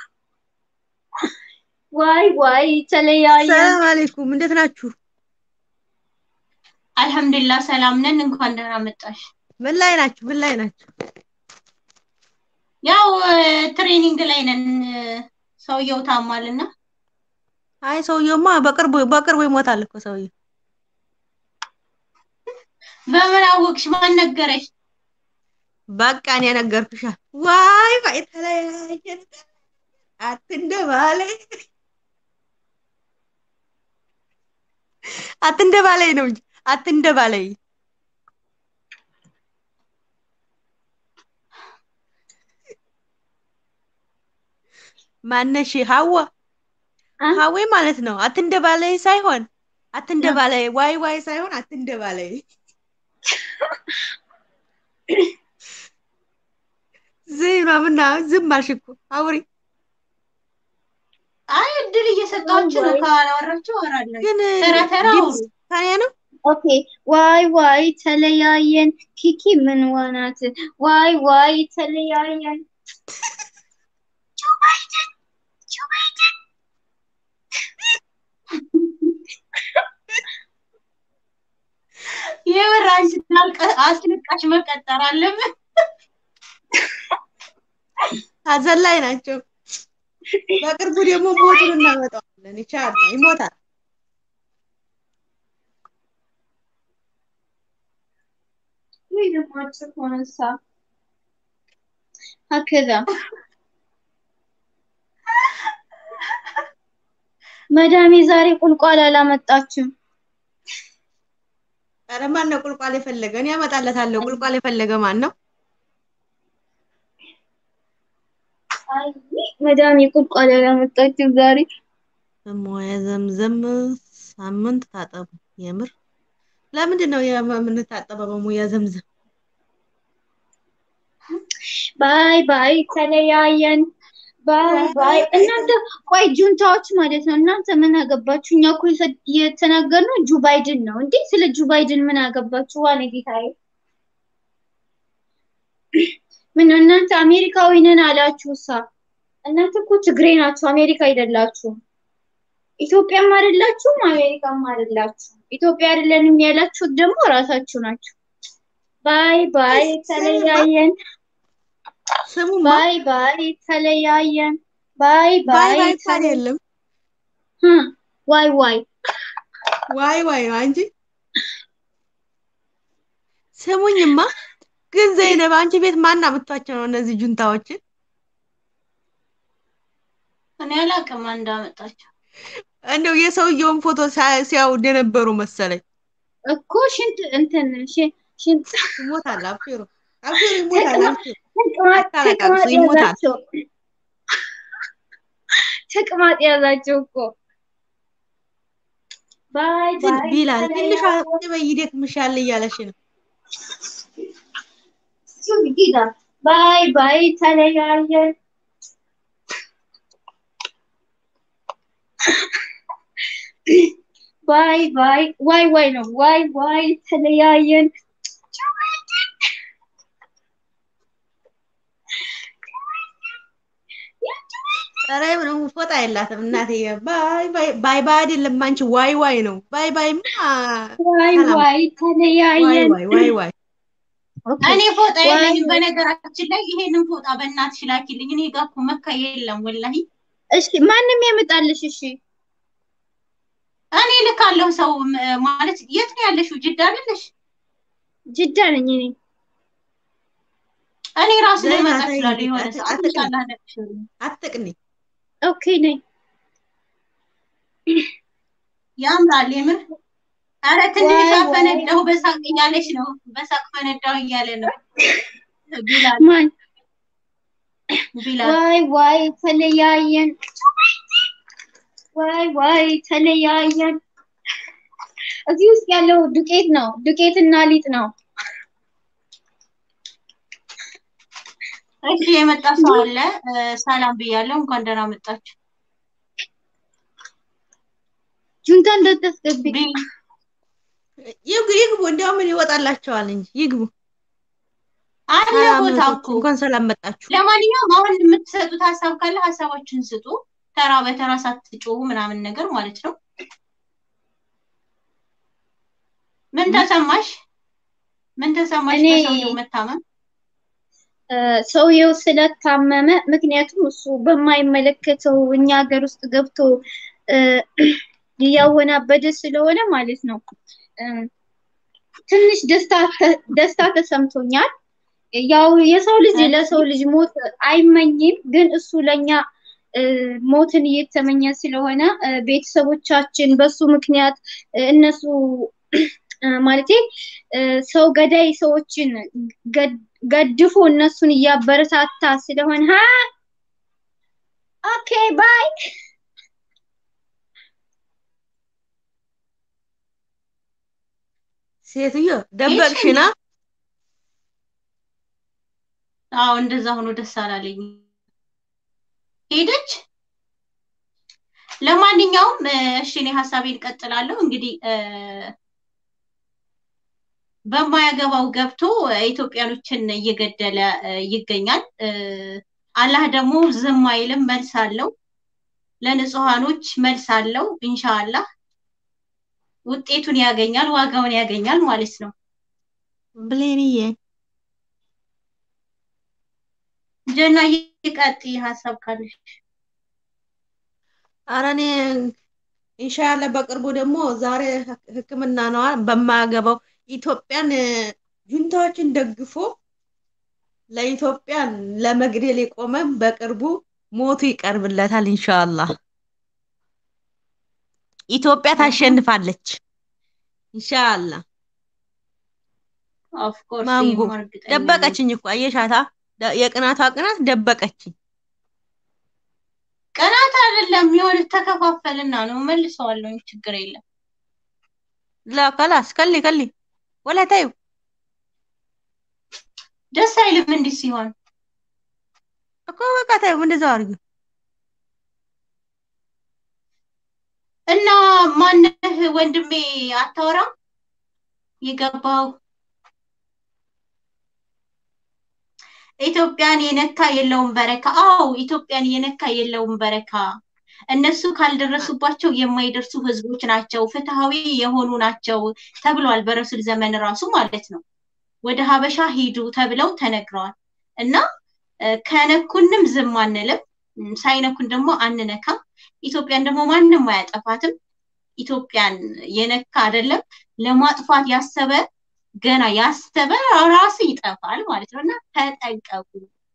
واي واي تليايا ሰላም አለይኩም። እንዴት ናችሁ? አልሐምዱሊላህ ሰላም ነን። እንኳን ደህና መጣሽ። ምን ላይ ናችሁ? ምን ላይ ናችሁ? ያው እ፣ ትሬኒንግ ላይ ነን። እ፣ ሰውየው ታሟልና አይ ሰውየውማ በቅርቡ በቅርቡ ይሞታል እኮ ሰውየው። በምን አወቅሽ? ማን ነገረሽ? በቃ እኔ ነገርኩሻ። ዋይ ዋይ ተለያየን። አትንደባለይ አትንደባለይ ነው እንጂ አትንደባለይ። ማነሽ? ሀዋ አ? ሀዌ ማለት ነው። አትንደባለይ ሳይሆን አትንደባለይ፣ ዋይ ዋይ ሳይሆን አትንደባለይ። ዝም ምና ዝም አልሽ እኮ አውሪ። አይ እድል እየሰጣችሁ ነው። ካላወራችሁ አወራለሁ። ግን ተራ ተራ ድምፅ አውሩ። ከኔ ነው። ኦኬ ዋይ ዋይ ተለያየን ኪኪ ምን ዋናት ዋይ ዋይ ተለያየን የምር አንቺ ታልቀ- አስለቃሽ መቀጠር አለብን። ሀዘን ላይ ናቸው። በቅርቡ ደግሞ ሞቱን እናመጣዋለን። ይቻላል፣ ይሞታል። ወይ ደግሞ አጭር ሆነሳ هكذا መዳሜ ዛሬ ቁልቋል አላመጣችም። ኧረ ማን ነው ቁልቋል የፈለገ? እኔ አመጣለታለሁ። ቁልቋል የፈለገ ማን ነው? አይ መዳሜ ቁልቋል አላመጣችም ዛሬ። እሞየ ዘምዘም ሳምንት ታጠቡ። የምር ለምንድን ነው የምንታጠበው በሙያ ዘምዘም? ባይ ባይ ተለያየን። ባይ ባይ እናንተ ቆይ ጁንታዎች ማለት ነው። እናንተ ምን አገባችሁ? እኛ እኮ የሰ- የተናገርነው ጁ ባይድን ነው እንዴ? ስለ ጁ ባይድን ምን አገባችሁ? ዋኔ ጌታዬ ምን ነው እናንተ አሜሪካዊ ነን አላችሁ ሳ እናንተ እኮ ትግሬ ናችሁ፣ አሜሪካ አይደላችሁም። ኢትዮጵያም አይደላችሁም፣ አሜሪካም አይደላችሁም። ኢትዮጵያ አይደለንም ያላችሁት ደግሞ ራሳችሁ ናችሁ። ባይ ባይ ተለያየን። ስሙማ ባይ ባይ ተለያየን። ባይ ባይ ባይ ባይ እንኳን የለም። ህ ዋይ ዋይ ዋይ ዋይ ነው እንጂ ስሙኝማ። ግን ዘይነብ አንቺ ቤት ማን አምጥቷቸው ነው እነዚህ ጁንታዎችን? እኔ አላውቅም እንዳመጣቸው። እንደው የሰውየውን ፎቶ ሳ- ሲያዩ እንደነበሩ መሰለኝ። እኮ ሽንት እንትን ሽ- ሽንት ይሞታል። አብሽሩ አብሽሩ፣ ይሞታል። አብሽሩ ተቅማጥ አታለቃቅሱ፣ ተቅማጥ ይሞታል። ያዛቸው ተቅማጥ ያዛቸው እኮ ባይ ትን- ባይ ቢላል ትንሿ ተለያዩ። ቁጭ በይ ይደክምሻል እያለሽ ነው። እሱ ግዴታ ባይ ባይ ተለያየን። ባይ ባይ ዋይ ዋይ ነው ዋይ ዋይ ተለያየን። ኧረ ምንም ፎጣ የላትም እናቴ። ባይ ባይ ባይ ባይ አይደለም አንቺ ዋይ ዋይ ነው። ባይ ባይማ ዋይ ሰላም ዋይ ዋይ ተለያየን። ዋይ ዋይ ዋይ ኦኬ እኔ ፎጣ ዋይ የለኝም። ዋይ በነገራችን ላይ ይሄንን ፎጣ በእናትሽ ላኪልኝ። እኔ ጋር እኮ መካ የለም ወላሂ። እሺ ማንም ያመጣልሽ? እሺ እኔ ልካለሁ ሰው ም- ማለት የት ነው ያለሽው? ጅዳ አይደለሽ? ጅዳ ነኝ እኔ። እኔ ራሱ ዘይና ልመጣ ተይ እችላለሁ እንጂ የሆነ አት- ሰዓት አትቅኒ ኢንሻአላህ ነቅሽልኝ። አትቅኒ። ኦኬ ነኝ። ያምራል የምር። አረ ትንሽ ዋይ ዋይ ፈነዳሁ በሳቅ እያለች ነው። በሳቅ ፈነዳሁ እያለ ነው ቢላል ማን ቢላል። ዋይ ዋይ ተለያየን። ዋይ ዋይ ተለያየን። እዚህ ውስጥ ያለው ዱቄት ነው። ዱቄትና ሊጥ ነው። እሺ የመጣ ሰው አለ። እ፣ ሰላም ብያለሁ። እንኳን ደህና መጣችሁ። ጁንታ እንዳታስገቢ። ቢ ይግቡ ይግቡ፣ እንዲያው ምን ይወጣላቸዋል እንጂ ይግቡ። አለ ሰላም ቦታ እህቶች፣ እኮ። እንኳን ሰላም መጣችሁ። ለማንኛውም አሁን የምትሰጡት ሀሳብ ካለ ሀሳባችሁን ስጡ። ተራ በተራ ሳትጮሁ ምናምን ነገር ማለት ነው። ምን ተሰማሽ? ምን ተሰማሽ እኔ በሰውየው መታመም? እ፣ ሰውየው ስለታመመ ምክንያቱም እሱ በማይመለከተው እኛ ሀገር ውስጥ ገብቶ እ፣ እያወናበደ ስለሆነ ማለት ነው እ፣ ትንሽ ደስታ ተ- ደስታ ተሰምቶኛል። ያው የሰው ልጅ ለሰው ልጅ ሞት አይመኝም፣ ግን እሱ ለኛ እ፣ ሞትን እየተመኘ ስለሆነ እ፣ ቤተሰቦቻችን በሱ ምክንያት እ፣ እነሱ እ፣ ማለቴ እ፣ ሰው ገዳይ ሰዎችን ገድ- ገድፎ እነሱን እያበረታታ ስለሆነ ሀ ኦኬ ባይ ሴትዮ ሄድሽ ደበቅሽና እንዴ? አዎ እንደዛ ሆኖ ደስ አላለኝ። ሄደች። ለማንኛውም እ፣ እሺ እኔ ሀሳቤን እቀጥላለሁ። እንግዲህ እ፣ በማያገባው ገብቶ እ፣ ኢትዮጵያኖችን እየገደለ እ፣ ይገኛል። እ፣ አላህ ደግሞ ዝም አይልም፣ መልስ አለው። ለንጹሃኖች መልስ አለው። ኢንሻአላህ ውጤቱን ያገኛል፣ ዋጋውን ያገኛል ማለት ነው። ብሌንዬ ጀና ይቀጥይ ሀሳብ ካለሽ። ኧረ እኔ ኢንሻአላህ በቅርቡ ደግሞ ዛሬ ህክ- ሕክምና ነዋ በማያገባው ኢትዮጵያን እ፣ ጁንታዎችን ደግፎ ለኢትዮጵያ ለመግደል የቆመ በቅርቡ ሞቱ ይቀርብለታል። ኢንሻአላህ ኢትዮጵያ ታሸንፋለች። ኢንሻአላህ ኦፍ ኮርስ ማንጎ ይሄማ እርግጠኛ ነኝ። ደበቀችኝ እኮ አየሻታ፣ ደ- የቅናቷ ቅናት ደበቀችኝ። ቅናት አይደለም የሆነ ተከፋፈልና ነው። መልሰዋለሁ፣ ችግር የለም። ላ ከላስ ከሊ ከሊ ወላ ታዩ ደስ አይልም እንዲህ ሲሆን። እኮ በቃ ታዩ እንደዛው አድርጊ። እና ማነህ ወንድሜ አታወራም? የገባው ኢትዮጵያን የነካ የለውም በረካ። አዎ ኢትዮጵያን የነካ የለውም በረካ። እነሱ ካልደረሱባቸው የማይደርሱ ህዝቦች ናቸው፣ ፍትሃዊ የሆኑ ናቸው ተብሏል። በረሱል ዘመን ራሱ ማለት ነው። ወደ ሀበሻ ሂዱ ተብለው ተነግረዋል። እና እ፣ ከነኩንም ዝም አንልም፣ እም፣ ሳይነኩን ደግሞ አንነካም። ኢትዮጵያን ደግሞ ማንም አያጠፋትም። ኢትዮጵያን የነካ አይደለም ለማጥፋት ያሰበ ገና ያሰበ ራሱ ይጠፋል ማለት ነው እና ተጠንቀቁ።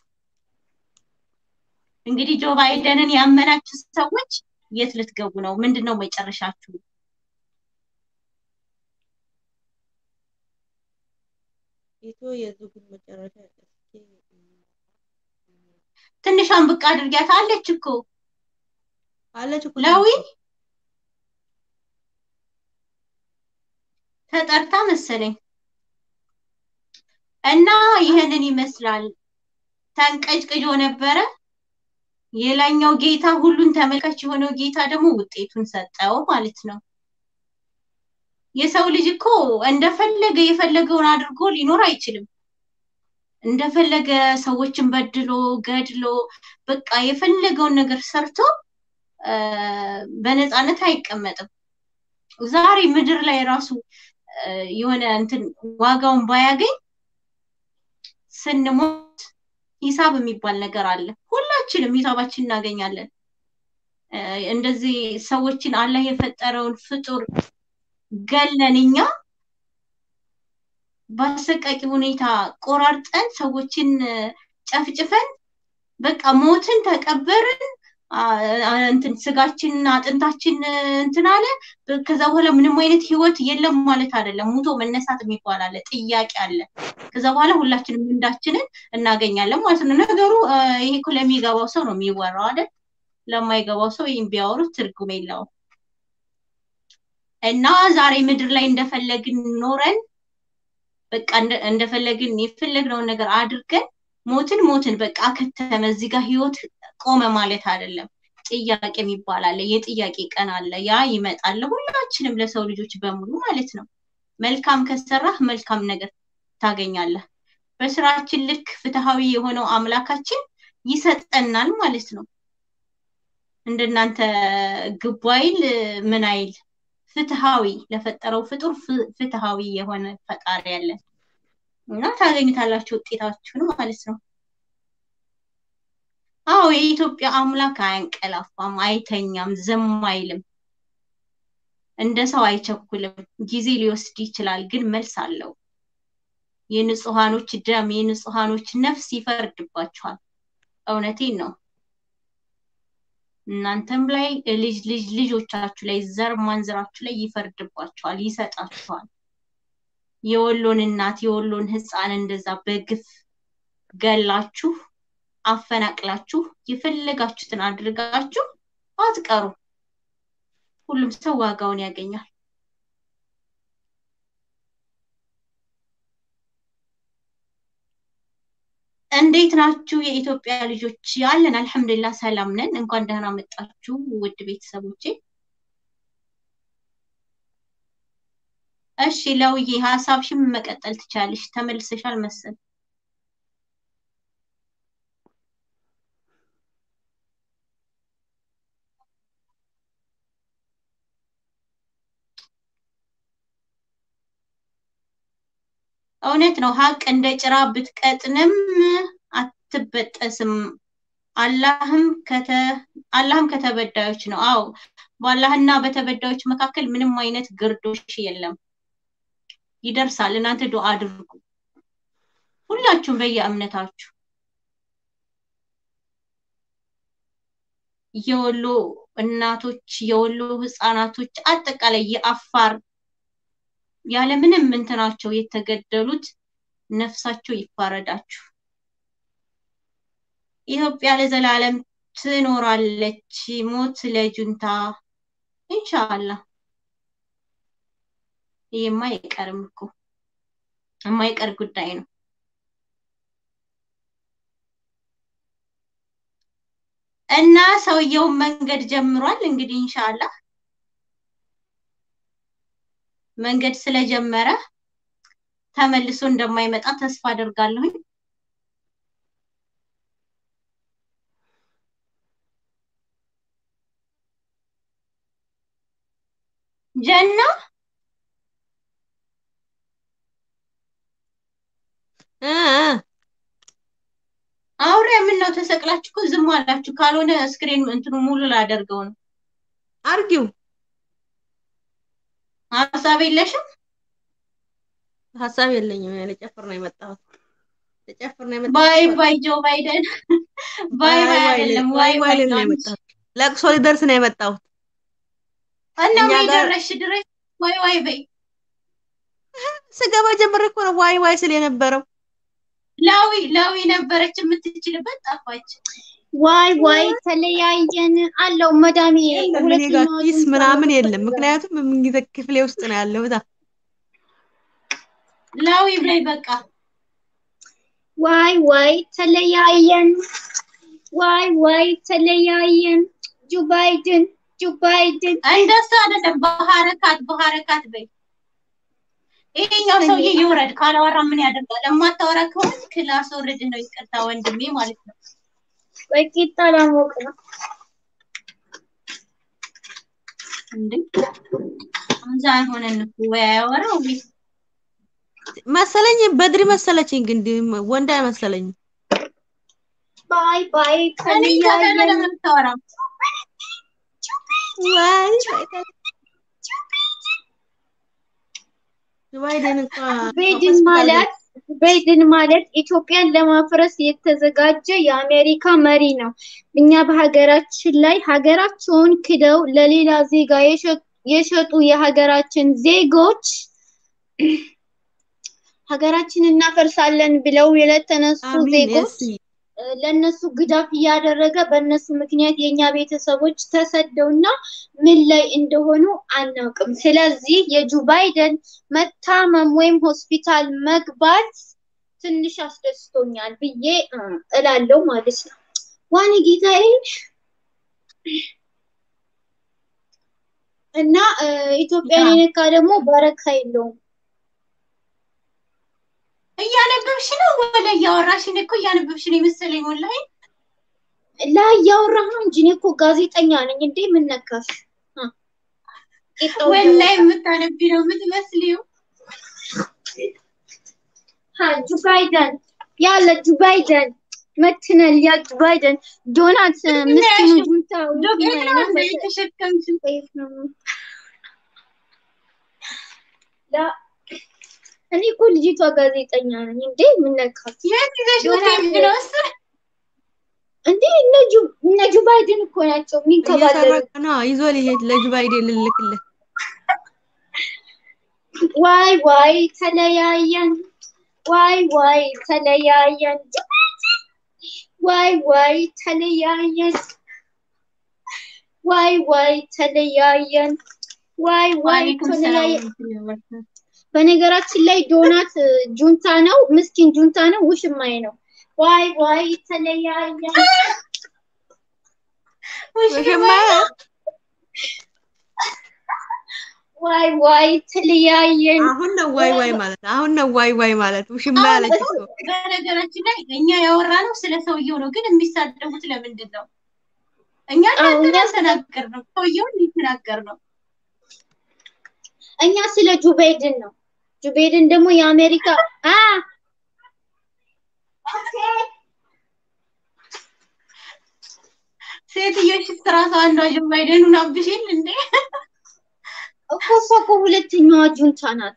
እንግዲህ ጆ ባይደንን ያመናችሁ ሰዎች የት ልትገቡ ነው? ምንድን ነው መጨረሻችሁ? ኢትዮ የዙ ግን መጨረሻ እስኪ ትንሿን ብቅ አድርጊያት አለች እኮ አለች እኮ ለዊ ተጠርታ መሰለኝ እና ይህንን ይመስላል። ተንቀጭቅጮ ነበረ። የላኛው ጌታ ሁሉን ተመልካች የሆነው ጌታ ደግሞ ውጤቱን ሰጠው ማለት ነው። የሰው ልጅ እኮ እንደፈለገ የፈለገውን አድርጎ ሊኖር አይችልም። እንደፈለገ ሰዎችን በድሎ ገድሎ በቃ የፈለገውን ነገር ሰርቶ እ፣ በነፃነት አይቀመጥም። ዛሬ ምድር ላይ ራሱ እ፣ የሆነ እንትን ዋጋውን ባያገኝ ስንሞት ሂሳብ የሚባል ነገር አለ። ሁላችንም ሂሳባችን እናገኛለን። እ፣ እንደዚህ ሰዎችን አላህ የፈጠረውን ፍጡር ገለን እኛ በአሰቃቂ ሁኔታ ቆራርጠን ሰዎችን እ፣ ጨፍጭፈን በቃ ሞትን ተቀበርን። አ- አ- እንትን ስጋችን አጥንታችን እ፣ እንትን አለ። በ- ከዛ በኋላ ምንም አይነት ህይወት የለም ማለት አይደለም። ሙቶ መነሳት የሚባል አለ፣ ጥያቄ አለ። ከዛ በኋላ ሁላችንም ምንዳችንን እናገኛለን ማለት ነው። ነገሩ እ፣ ይሄ እኮ ለሚገባው ሰው ነው የሚወራው አይደል? ለማይገባው ሰው ይህን ቢያወሩት ትርጉም የለውም። እና ዛሬ ምድር ላይ እንደፈለግን ኖረን በቃ እንደ- እንደፈለግን የፈለግነውን ነገር አድርገን ሞትን ሞትን በቃ ከተመ እዚህ ጋር ህይወት ቆመ ማለት አይደለም። ጥያቄ የሚባል አለ። የጥያቄ ቀን አለ። ያ ይመጣል ሁላችንም ለሰው ልጆች በሙሉ ማለት ነው። መልካም ከሰራህ መልካም ነገር ታገኛለህ። በስራችን ልክ ፍትሃዊ የሆነው አምላካችን ይሰጠናል ማለት ነው። እንደናንተ ግቡ አይል ምን አይል ፍትሃዊ ለፈጠረው ፍጡር ፍ- ፍትሃዊ የሆነ ፈጣሪ ያለን እና ታገኙታላችሁ ውጤታችሁን ማለት ነው። አዎ የኢትዮጵያ አምላክ አያንቀላፋም፣ አይተኛም፣ ዝም አይልም፣ እንደ ሰው አይቸኩልም። ጊዜ ሊወስድ ይችላል፣ ግን መልስ አለው። የንጹሃኖች ደም የንጹሃኖች ነፍስ ይፈርድባችኋል። እውነቴን ነው። እናንተም ላይ ልጅ ልጅ ልጆቻችሁ ላይ ዘር ማንዝራችሁ ላይ ይፈርድባችኋል፣ ይሰጣችኋል። የወሎን እናት የወሎን ህፃን እንደዛ በግፍ ገላችሁ አፈናቅላችሁ የፈለጋችሁትን አድርጋችሁ አትቀሩ። ሁሉም ሰው ዋጋውን ያገኛል። እንዴት ናችሁ የኢትዮጵያ ልጆች? ያለን አልሐምዱሊላህ ሰላም ነን። እንኳን ደህና መጣችሁ ውድ ቤተሰቦቼ። እሺ ለውዬ ሀሳብሽን መቀጠል ትቻለሽ። ተመልሰሻል መሰል። እውነት ነው። ሀቅ እንደ ጭራ ብትቀጥንም አትበጠስም። አላህም ከተ አላህም ከተበዳዮች ነው። አዎ በአላህና በተበዳዮች መካከል ምንም አይነት ግርዶሽ የለም። ይደርሳል። እናንተ ዱአ አድርጉ፣ ሁላችሁም በየእምነታችሁ። የወሎ እናቶች፣ የወሎ ህፃናቶች፣ አጠቃላይ የአፋር ያለምንም እንትናቸው የተገደሉት ነፍሳቸው ይፋረዳችሁ። ኢትዮጵያ ለዘላለም ትኖራለች። ሞት ለጁንታ ኢንሻአላህ። ይሄማ አይቀርም እኮ የማይቀር ጉዳይ ነው። እና ሰውየውን መንገድ ጀምሯል። እንግዲህ ኢንሻአላህ መንገድ ስለጀመረ ተመልሶ እንደማይመጣ ተስፋ አደርጋለሁኝ። ጀና እ እ አውሬ ምን ነው ተሰቅላችሁ እኮ ዝም አላችሁ። ካልሆነ ስክሪን እንትኑ ሙሉ ላደርገው ነው። አርጊው ሀሳብ የለሽም? ሀሳብ የለኝም። ልጨፍር ነው የመጣሁት። ልጨፍር ነው የመጣሁት። ባይ ባይ ጆ ባይደን ባይ ባይ ዋይ አይደለም ዋይ ዋይ ዋይ ባይ ልል ነው ነው የመጣሁት። ለቅሶ ሊደርስ ነው የመጣሁት። እና እኛ ምን ጋር- ደረሽ ድረሽ ዋይ ዋይ በይ ስገባ ጀምሬ እኮ ነው ዋይ ዋይ ስል የነበረው። ላዊ ላዊ ነበረች የምትችልበት ጠፋች። ዋይ ዋይ ተለያየን አለው መዳሜ የለም እኔ ጋር ሁለተኛዋ ኪስ ጁንታ ምናምን የለም። መጣች። ምክንያቱም ምንጊዜ ክፍሌ ውስጥ ነው ያለው። እዛ ላዊ ብላይ በቃ ዋይ ዋይ ተለያየን ዋይ ዋይ ተለያየን ጆ ባይደን ጆ ባይደን እንደሱ አይደለም። በሀረካት በሀረካት በይ። ይሄኛው ሰውዬ ይውረድ። ካላወራ ምን ያደርጋል? የማታወራ ከሆነ ክላስ ወርድ ነው። ይቅርታ ወንድሜ ማለት ነው። በቂጣ ላሞቅ ነው እንዴ እዛ አይሆነን እኮ ወይ አያወራው ወይ መሰለኝ በድሪ መሰለችኝ፣ ግን ድ- ወንድ አይመሰለኝም። ባይ ባይ እኔ ከሆነ ተለያየን ለምን አታወራም? ዋይ ባይደን እንኳ ባይደን ሆስፒታል ማለት ባይደን ማለት ኢትዮጵያን ለማፍረስ የተዘጋጀ የአሜሪካ መሪ ነው። እኛ በሀገራችን ላይ ሀገራቸውን ክደው ለሌላ ዜጋ የሸ- የሸጡ የሀገራችን ዜጎች ሀገራችን እናፈርሳለን ብለው የተነሱ አሚን ዜጎች እስቲ እ፣ ለነሱ ግዳፍ እያደረገ በእነሱ ምክንያት የእኛ ቤተሰቦች ተሰደውና ምን ላይ እንደሆኑ አናውቅም። ስለዚህ የጆ ባይደን መታመም ወይም ሆስፒታል መግባት ትንሽ አስደስቶኛል ብዬ እ፣ እላለሁ ማለት ነው። ዋኔ ጌታዬ እና እ፣ ኢትዮጵያን የነካ ደግሞ በረካ የለውም። እያነበብሽ ነው ወለ እያወራሽ? እኔ እኮ እያነበብሽ ነው የመሰለኝ ወላሂ። ላይ እያወራህ ነው እንጂ እኔ እኮ ጋዜጠኛ ነኝ እንዴ! ምን ነካሽ? እ፣ ቂጣው ወላሂ እየወጣ የምታነቢ ነው የምትመስሊው። ها جو بايدن يلا جو بايدن متنا يا جو بايدن دونات مسكين جونتا ዶቄት ነው እንደ የተሸከምሽው። لا እኔ እኮ ልጅቷ ጋዜጠኛ ነኝ እንዴ ምን ነካት የት ይዘሽ ዶናት ምትሄጂ ነው? እሱ እንዴ እነ ጁ እነ ጁ ባይደን እኮ ናቸው የሚንከባለሉ እየሰረቀ ነው ይዞ ሊሄድ ለጆ ባይደን ልልክለት ዋይ ዋይ ተለያየን ዋይ ዋይ ተለያየን ጁ ባይደን ዋይ ዋይ ተለያየን ዋይ ዋይ ተለያየን ዋይ ዋይ ዋሌኩም ሰላም ተለያየን በነገራችን ላይ ዶናት ጁንታ ነው፣ ምስኪን ጁንታ ነው፣ ውሽማዬ ነው። ዋይ ዋይ ተለያየን። ውሽማ ዋይ ዋይ ተለያየን። አሁን ነው ዋይ ዋይ ማለት አሁን ነው ዋይ ዋይ ማለት ውሽማ ያለች እኮ በነገራችን ላይ እኛ ያወራነው ስለ ሰውየው ነው፣ ግን የሚሳደቡት ለምንድን ነው? እኛ አዎ፣ እናንተን እኛ- ያልተናገር ነው፣ ሰውየውን ሊተናገር ነው። እኛ ስለ ጁ ባይደን ነው። ጁ ባይደን ደግሞ የአሜሪካ አ ሴትዮሽ ራሷ አንዷ ጆ ባይደኑን አብሽል እንዴ እኮ እሷ እኮ ሁለተኛዋ ጁንታ ናት።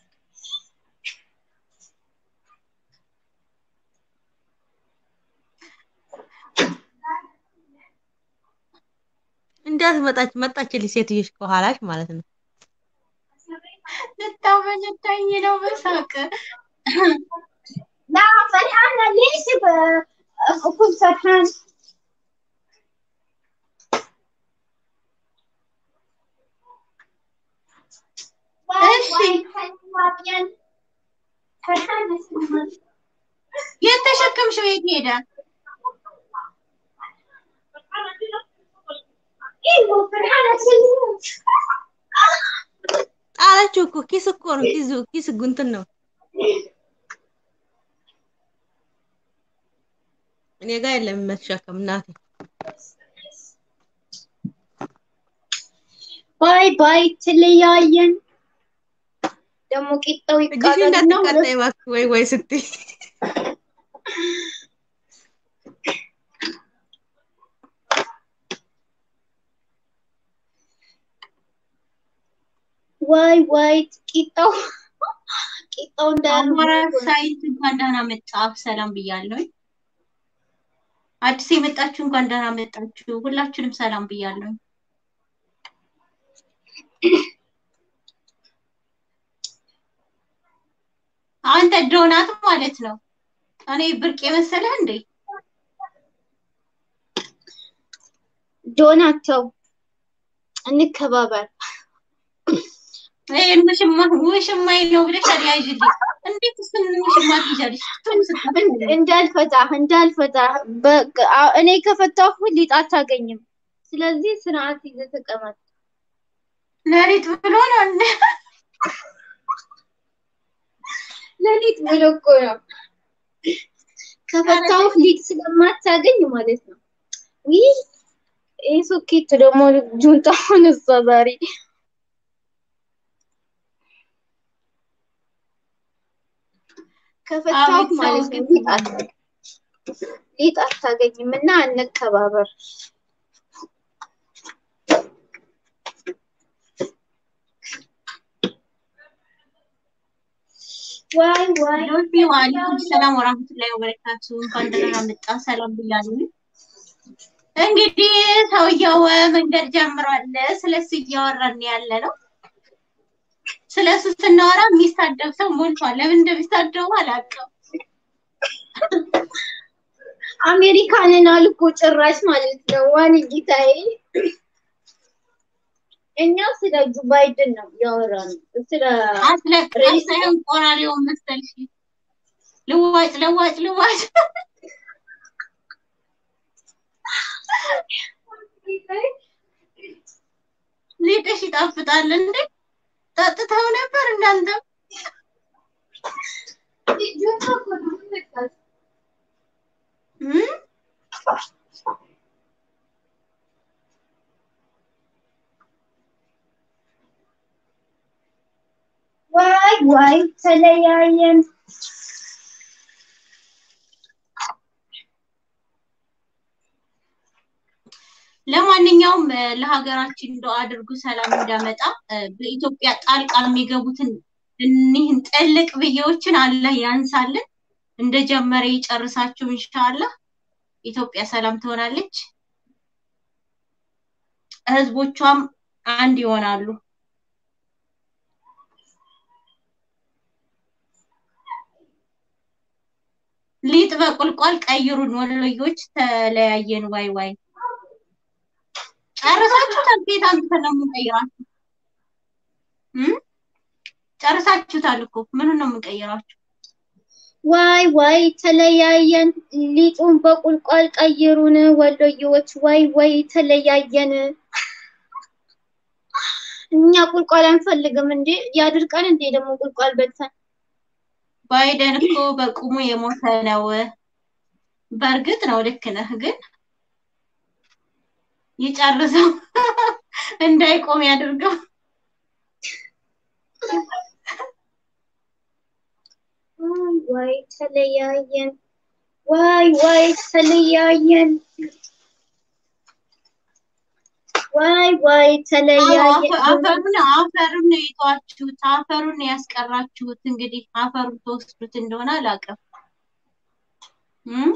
እንዳት መጣች መጣችልኝ ሴትዮሽ ከኋላሽ ማለት ነው። ልታመነታኝ ነው በሳቅ لا فرحانة ليش ب- أكون فرحان واي إيش؟ واي حلوة فرحانة سلمان የተሸከምሽው የት ሄደ? ايوه فرحانة سلمان ጣለችው እኮ ኪስ እኮ ነው ኪስ ኪስ ጉንትን ነው እኔ ጋር የለም መሸከም እናቴ ባይ ባይ ተለያየን። ደግሞ ቂጣው እጅሽ ይቃጠልና እንዳትቃጣይ እባክህ ወይ ወይ ስትይ ዋይ ዋይ ቂጣው ቂጣው አማራ እንዳያምር ሳይት እንኳን ደህና መጣ ሰላም ብያለሁ። አዲስ የመጣችሁ እንኳን ደህና መጣችሁ። ሁላችሁንም ሰላም ብያለሁ። አንተ ዶናት ማለት ነው። እኔ ብርቅ የመሰለህ እንዴ? ዶናት ተው፣ እንከባበር። ይሄን ውሽማ ውሽማዬ ነው ብለሽ አልያዥልኝ። እንዴት እሱን ውሽማ ትይዣለሽ? ቱም ስታፈል እንዳልፈታህ እንዳልፈታህ በቃ እኔ ከፈታሁ ሊጥ አታገኝም። ስለዚህ ስርዓት ይዘህ ተቀመጥ። ለሊት ብሎ ነው እንዴ? ለሊት ብሎ እኮ ነው ከፈታሁ ሊጥ ስለማታገኝ ማለት ነው። ይህ ይህ ሶኬት ደግሞ ጁንታውን እሷ ዛሬ ከፈታሁ አቤት ሰው ማለት ነው ግን ሊጥ አታ- ሊጥ አታገኝም እና እንከባበር። ዋይ ዋይ ዶልፊ ዋሊኩም ሰላም ወራህመቱላሂ ወበረካቱ። እንኳን ደህና መጣ። ሰላም ብያለሁ። እንግዲህ ሰውየው መንገድ ጀምሯል። ስለሱ እያወራን ያለ ነው። ስለሱ ስናወራ የሚሳደብ ሰው ሞልቷል። ለምን እንደሚሳደቡ አላውቅም። አሜሪካንን አልኮ ጭራሽ ማለት ነው። ዋን ጌታዬ፣ እኛ ስለ ጆ ባይደን ነው ያወራነው። ስለ አስለቃሽ ሳይሆን ቆራሪውን መሰልሽ። ልዋጭ ልዋጭ ልዋጭ ሊጥሽ ይጣፍጣል እንዴ? ጠጥተው ነበር እናንተም? እም? ዋይ ዋይ ተለያየን። ለማንኛውም እ፣ ለሀገራችን እንደው አድርጉ ሰላም እንዳመጣ እ፣ በኢትዮጵያ ጣልቃ የሚገቡትን እኒህን ጥልቅ ብዬዎችን አላህ ያንሳልን። እንደጀመረ ይጨርሳችሁ ኢንሻአላህ። ኢትዮጵያ ሰላም ትሆናለች፣ ህዝቦቿም አንድ ይሆናሉ። ሊጥ በቁልቋል ቀይሩን ወሎዮች ተለያየን። ዋይ ዋይ ጨርሳችሁታል። ከየት አምጥተን ነው የምንቀይራችሁ? እም? ጨርሳችሁታል እኮ ምኑን ነው የምንቀይራችሁ? ዋይ ዋይ ተለያየን። ሊጡን በቁልቋል ቀይሩን ወሎዬዎች። ዋይ ዋይ ተለያየን። እኛ ቁልቋል አንፈልግም እንዴ? ያድርቀን እንዴ ደግሞ ቁልቋል በልተን ባይደን እኮ በቁሙ የሞተ ነው። በእርግጥ ነው ልክ ነህ፣ ግን ይጨርሰው እንዳይቆም ያድርገው። ዋይ ዋይ ተለያየን። ዋይ ዋይ ተለያየን። ዋይ ዋይ አዎ፣ ተለያየን። አፈ- አፈሩን አፈሩን ነው የተዋችሁት፣ አፈሩን ነው ያስቀራችሁት። እንግዲህ አፈሩን ተወስዱት እንደሆነ አላውቅም። እም?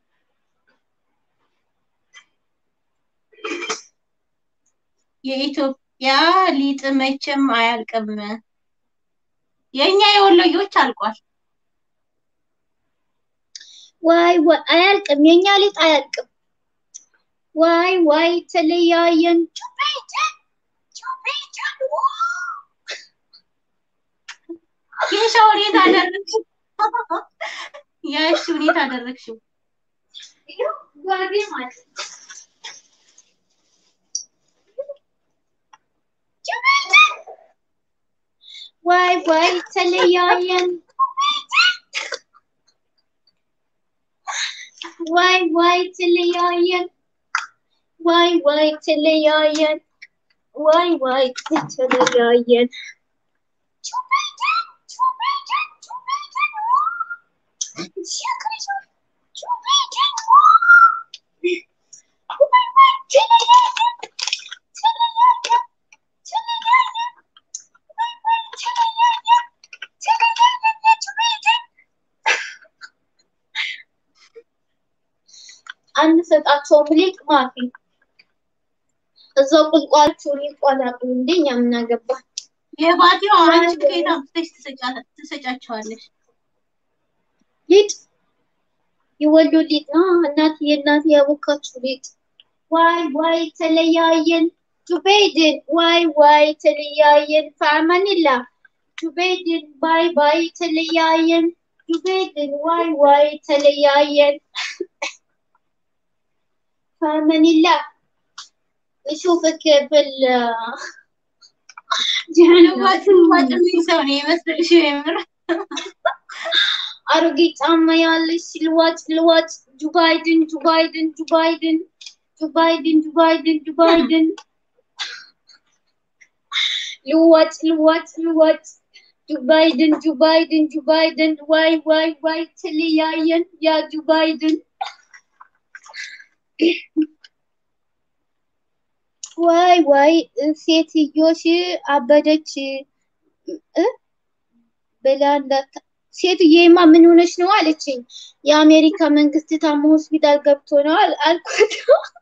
የኢትዮጵያ ሊጥ መቼም አያልቅም። የእኛ የወሎዮች አልቋል። ዋይ ዋይ አያልቅም፣ የኛ ሊጥ አያልቅም። ዋይ ዋይ ተለያየን። ጩቤጭን ጩቤጭን የሻ ሁኔታ አደረግሽው፣ ያሽ ሁኔታ አደረግሽው። ይኸው ጓዴ ማለት ነው። ጩቤጭን ዋይ ዋይ ተለያየን። ዋይ ዋይ ተለያየን። ዋይ ዋይ ተለያየን። ዋይ ዋይ ተለያየን። አንሰጣቸውም ሊቅ ማፊ እዛው ቁልቋላችሁ ሊቋን አቅሉ እንደኛ የምናገባ የባቲው አንቺ ከየት አምጥተሽ ትሰጫ- ትሰጫቸዋለሽ? ሊጥ የወሎ ሊጥ ነው። እናት የእናት ያቦካችሁ ሊጥ። ዋይ ዋይ ተለያየን ጁበይድን ዋይ ዋይ ተለያየን ፈአማኒላ ጁበይድን ባይ ባይ ተለያየን ጁበይድን ዋይ ዋይ ተለያየን ፈአማኒላ እሹፍክ ብል ልዋጭ ልዋጭ የሚል ሰው ነው የመሰልሽ የምር አሮጌ ጫማ ያለሽ ልዋጭ ልዋጭ ጁባይድን ጁባይድን ጁባይድን ጁባይድን ጁባይድን ጁባይድን ልዋጭ ልዋጭ ልዋጭ ጁባይድን ጁባይድን ጁባይድን ዋይ ዋይ ዋይ ተለያየን ያ ጁባይድን ዋይ ዋይ ሴትዮሽ አበደች እ ብላ እንዳታ ሴትዮማ ምን ሆነች ነው አለችኝ። የአሜሪካ መንግስት ታሞ ሆስፒታል ገብቶ ነው አል- አልኳት።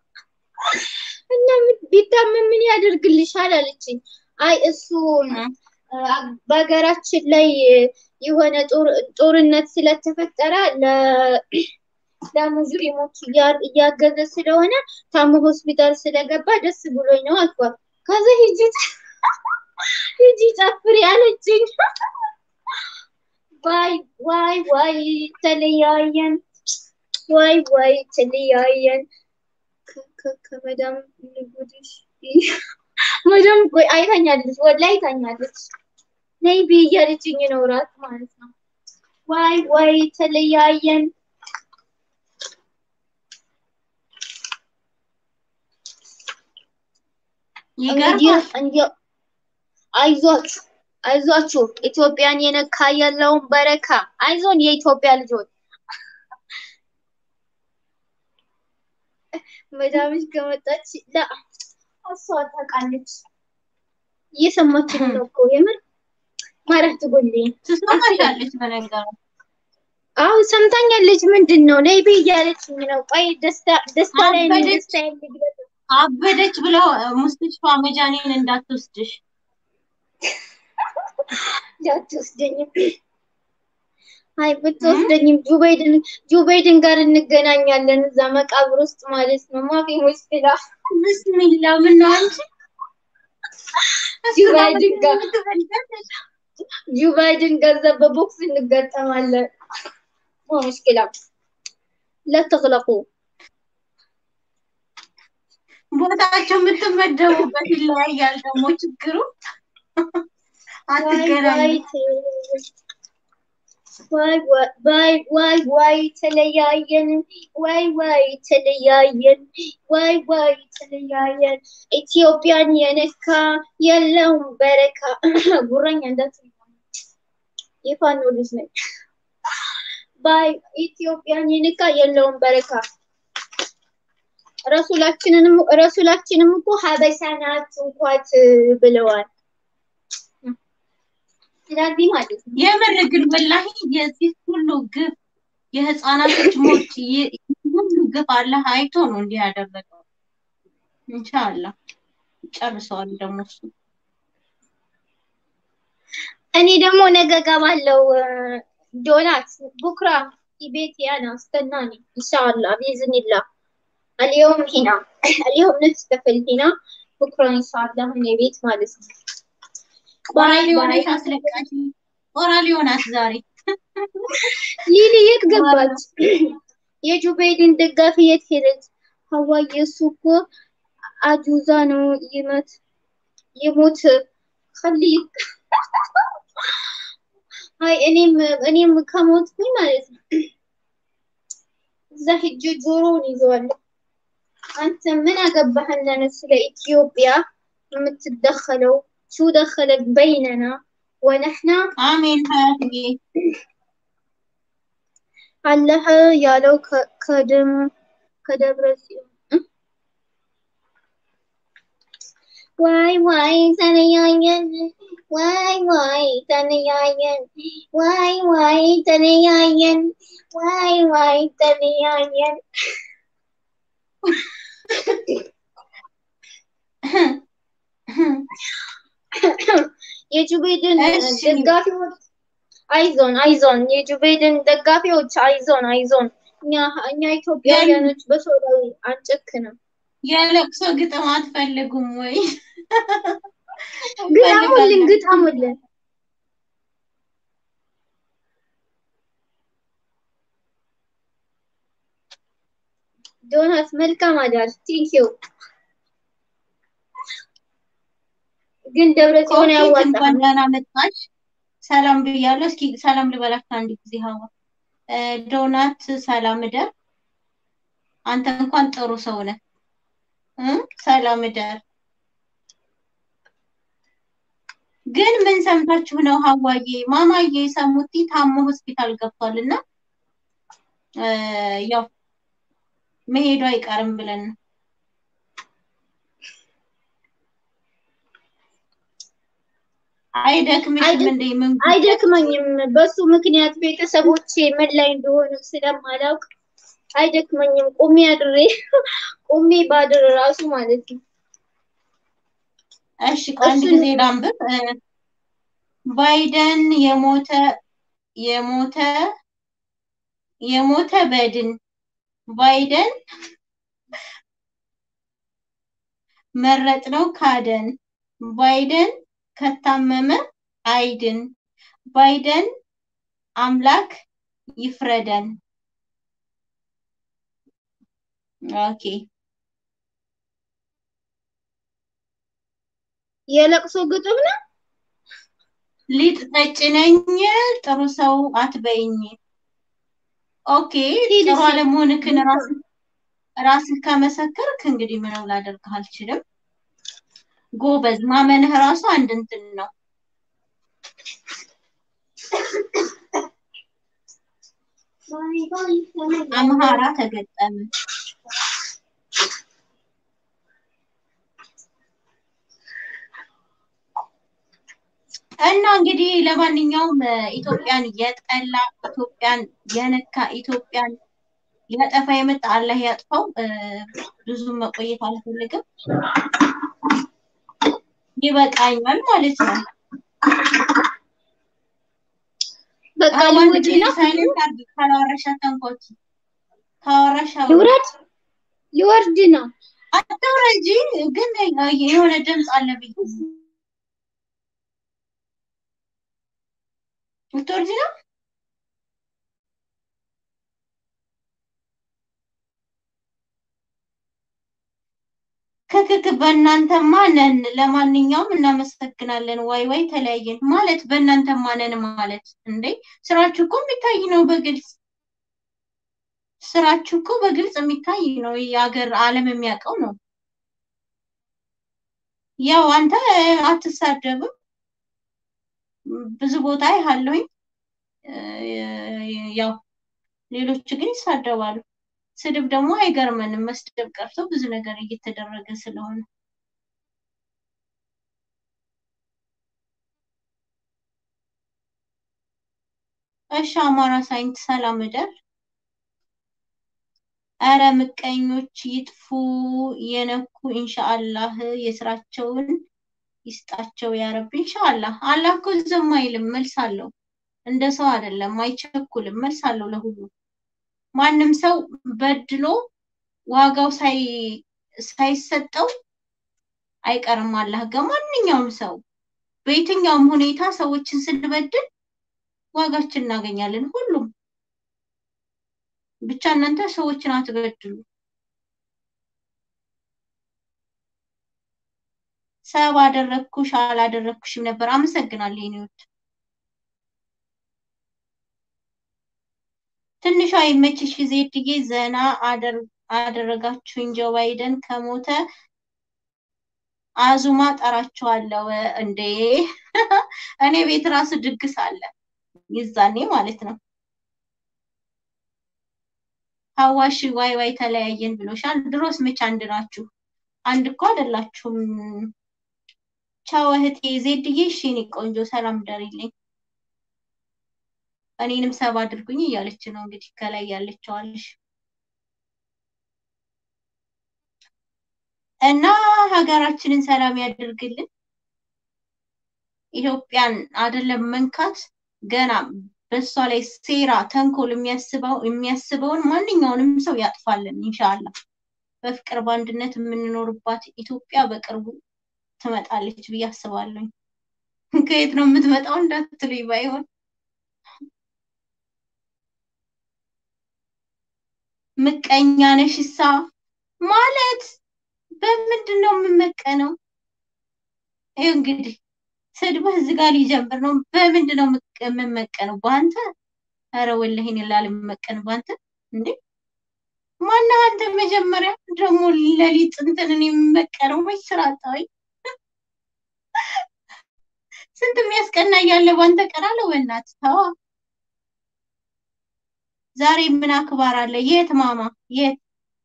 እና ምን- ቢታመም ምን ያደርግልሻል አለችኝ። አይ እሱ አ- በሀገራችን ላይ የሆነ ጦር- ጦርነት ስለተፈጠረ ለ- ለሙስሊሞች እያ- እያገዘ ስለሆነ ታሞ ሆስፒታል ስለገባ ደስ ብሎኝ ነው አልኳት። ከዛ ሂጂ ሂጂ ጨፍሪ አለችኝ። ዋይ ዋይ ዋይ ተለያየን፣ ዋይ ዋይ ተለያየን። ከ- ከ- ከመዳም ልጉድሽ መዳም ቆይ አይታኛለች፣ ወላሂ አይታኛለች። ነይ ብይ እያለችኝ ነው እራት ማለት ነው። ዋይ ዋይ ተለያየን። እንግዲህ ይገርማል። እንዲያው አይዟችሁ አይዟችሁ ኢትዮጵያን የነካ ያለውን በረካ አይዞን የኢትዮጵያ ልጆች መዳምሽ ከመጣች ላ እሷ ታውቃለች እየሰማችን ነው እኮ የምር ማረፍ ትጎልኝ ትሰማሻለች በነገሩ አዎ ሰምታኛለች ምንድን ነው ነይ ብይ እያለችኝ ነው ቆይ ደስታ ደስታ ላይ ነው አበደች። ደስታ ልግለጽ አበደች ብለው ሙስትሽፋ መጃኔን እንዳትወስድሽ። እንዳትወስደኝም አይ ብትወስደኝም ጁበይድን ጁበይድን ጋር እንገናኛለን እዛ መቃብር ውስጥ ማለት ነው። ማፊ ሙሽኪላ ብስሚላ ምን ነው አንቺ ጁበይድን ጋር ጁበይድን ገንዘብ በቦክስ እንገጠማለን። ማ ሙሽኪላ ለተግለቁ ቦታቸው የምትመደቡበት ይለያያል። ደግሞ ችግሩ አትገናኙ። ዋይ ዋይ ዋይ ዋይ ተለያየን፣ ዋይ ዋይ ተለያየን፣ ዋይ ዋይ ተለያየን። ኢትዮጵያን የነካ የለውም በረካ። ጉረኛ እንዳትል የፋኖ ልጅ ነኝ። ባይ ኢትዮጵያን የነካ የለውም በረካ። ረሱላችንንም ረሱላችንም እኮ ሀበሻ ናት እንኳት ብለዋል። ስለዚህ ማለት ነው የምር ግን ወላሂ የዚህ ሁሉ ግፍ የህፃናቶች ሞት ይ- ሁሉ ግፍ አላህ አይቶ ነው እንዲህ ያደረገው። ኢንሻአላህ ጨርሰዋል ደግሞ እሱ እኔ ደግሞ ነገ ገባለው ዶናት ቡክራ ቤት ያና استناني ان شاء الله باذن الله اليوم هنا اليوم نحتفل هنا بكره ان شاء الله هنا ቤት ማለት ነው ኦራል ባይ የሆነች ባይ አስለቃሽ ኦራል የሆናት ዛሬ ሊሊ የት ገባች? የጁበይድን ደጋፊ የት ሄደች? ሀዋይ የሱ እኮ አጁዛ ነው ይመት ይሞት ከሊክ አይ እኔም እኔም ከሞትኩኝ ማለት ነው እዛ ሂጅ ጆሮውን ይዘዋለሁ። አንተ ምን አገባህና ነው ስለ ኢትዮጵያ የምትደኸለው? ሹ ደኸለክ በይነና ወነሕና አሜን ሀያትዬ አለህ ያለው ከ- ከደም ከደብረ ጽዮን እ? ዋይ ዋይ ተለያየን፣ ዋይ ዋይ ተለያየን፣ ዋይ ዋይ ተለያየን፣ ዋይ ዋይ ተለያየን። የጁቤድን እሺ። ደጋፊዎች አይዞን አይዞን፣ የጆ ባይደን ደጋፊዎች አይዞን አይዞን። እኛ እኛ ኢትዮጵያውያኖች በሰው ላይ አንጨክንም። የለቅሶ ግጥም አትፈልጉም ወይ? ግጠሙልን ግጠሙልን። ዶናት መልካም አዳር። ቴንኪው ግን ደብረ ጽዮን ኮኬት ያዋጣል። እንኳን ደህና መጣሽ። ሰላም ብያለሁ። እስኪ ሰላም ልበላችሁ አንድ ጊዜ ሀዋ እ፣ ዶናት ሰላም እደር። አንተ እንኳን ጥሩ ሰው ነህ እ ሰላም እደር። ግን ምን ሰምታችሁ ነው ሀዋዬ ማማዬ ሰሙቲ ታሞ ሆስፒታል ገብቷል እና እ፣ ያው መሄዱ አይቀርም ብለን ነው። አይደክምሽም አይደክ- እንዴ? ምን አይደክመኝም። በሱ ምክንያት ቤተሰቦቼ ምን ላይ እንደሆኑ ስለማላውቅ አይደክመኝም። ቁሜ አድሬ ቁሜ ባድር ራሱ ማለት ነው። እሺ ቆይ አንድ እሱን- ጊዜ ላንብብ። እ፣ ባይደን የሞተ የሞተ የሞተ በድን ባይደን መረጥነው ካደን ባይደን ከታመመ አይድን ባይደን አምላክ ይፍረደን። ኦኬ የለቅሶ ግጥም ነው። ሊጥ ጠጭ ነኝ ጥሩ ሰው አትበይኝ። ኦኬ ሂድ ጥሩ እስኪ። አለመሆንክን ራስህ ራስህ ከመሰከርክ እንግዲህ ምንም ላደርግህ አልችልም። ጎበዝ ማመንህ ራሱ አንድ እንትን ነው። አምሃራ ተገጠመ። እና እንግዲህ ለማንኛውም እ፣ ኢትዮጵያን የጠላ ኢትዮጵያን የነካ ኢትዮጵያን ሊያጠፋ የመጣ አላህ ያጥፋው። እ፣ ብዙም መቆየት አልፈልግም። ይበቃኛል ማለት ነው። በቃ አዋን ልውጪ ነው። ሳይለንት አድርጊ ካላወራሽ አታንኳኪ። ካወራሽ አውሪ። ልውረድ ሊወርድ ነው። አታውረጂ ግን የሆነ ድምፅ አለ ብዬ ልትወርጂ ነው? ክክክ በእናንተማ ነን። ለማንኛውም እናመሰግናለን። ዋይ ዋይ ተለያየን ማለት በእናንተማ ነን ማለት እንዴ! ስራችሁ እኮ የሚታይ ነው በግልጽ ስራችሁ እኮ በግልጽ የሚታይ ነው። የሀገር ዓለም የሚያውቀው ነው። ያው አንተ አትሳደብም፣ ብዙ ቦታ አይሃለሁኝ። ያው ሌሎች ግን ይሳደባሉ። ስድብ ደግሞ አይገርመንም። መስደብ ቀርቶ ብዙ ነገር እየተደረገ ስለሆነ እሺ። አማራ ሳይንት ሰላም እደር። አረ ምቀኞች ይጥፉ የነኩ ኢንሻአላህ የስራቸውን ይስጣቸው ያረብ ኢንሻአላህ። አላህ እኮ ዝም አይልም፣ መልስ አለው። እንደ ሰው አይደለም፣ አይቸኩልም፣ መልስ አለው ለሁሉ። ማንም ሰው በድሎ ዋጋው ሳይ ሳይሰጠው አይቀርም አላህ ጋር። ማንኛውም ሰው በየትኛውም ሁኔታ ሰዎችን ስንበድል ዋጋችን እናገኛለን። ሁሉም ብቻ እናንተ ሰዎችን አትበድሉ። ሰብ አደረግኩሽ አላደረግኩሽም ነበር። አመሰግናለሁ የኔ ውድ። ትንሿ የመችሽ ዜድዬ ዘና አደረጋችሁኝ። ጆ ባይደን ከሞተ አዙማ ጠራቸዋለሁ። እንዴ እኔ ቤት ራሱ ድግስ አለ ይዛኔ ማለት ነው። ሀዋሽ ዋይ ዋይ ተለያየን ብሎሻል። ድሮስ መች አንድ ናችሁ? አንድ እኮ አይደላችሁም። ቻው እህቴ ዜድዬ። እሺ የኔ ቆንጆ ሰላም ደሪልኝ። እኔንም ሰብ አድርጉኝ እያለች ነው እንግዲህ ከላይ ያለችዋለሽ እና ሀገራችንን ሰላም ያደርግልን። ኢትዮጵያን አይደለም መንካት ገና በእሷ ላይ ሴራ ተንኮል የሚያስበው የሚያስበውን ማንኛውንም ሰው ያጥፋልን ኢንሻአላህ። በፍቅር በአንድነት የምንኖርባት ኢትዮጵያ በቅርቡ ትመጣለች ብዬ አስባለሁ። ከየት ነው የምትመጣው እንዳትሉኝ ባይሆን ምቀኛ ነሽሳ ማለት በምንድን ነው የምመቀነው? ይኸው እንግዲህ ስድብህ እዚህ ጋር ሊጀምር ነው። በምንድን ነው የምመቀነው? በአንተ? ኧረ ወላሂ እኔ ላልመቀን በአንተ እንዴ! ማነህ አንተ? መጀመሪያ ደግሞ ለሊት እንትንን የምመቀነው መች ስራ አጣሁኝ። ስንት የሚያስቀና እያለ ባንተ ቀናለሁ። በእናትህ ተዋ። ዛሬ ምን አክባር አለ? የት ማማ? የት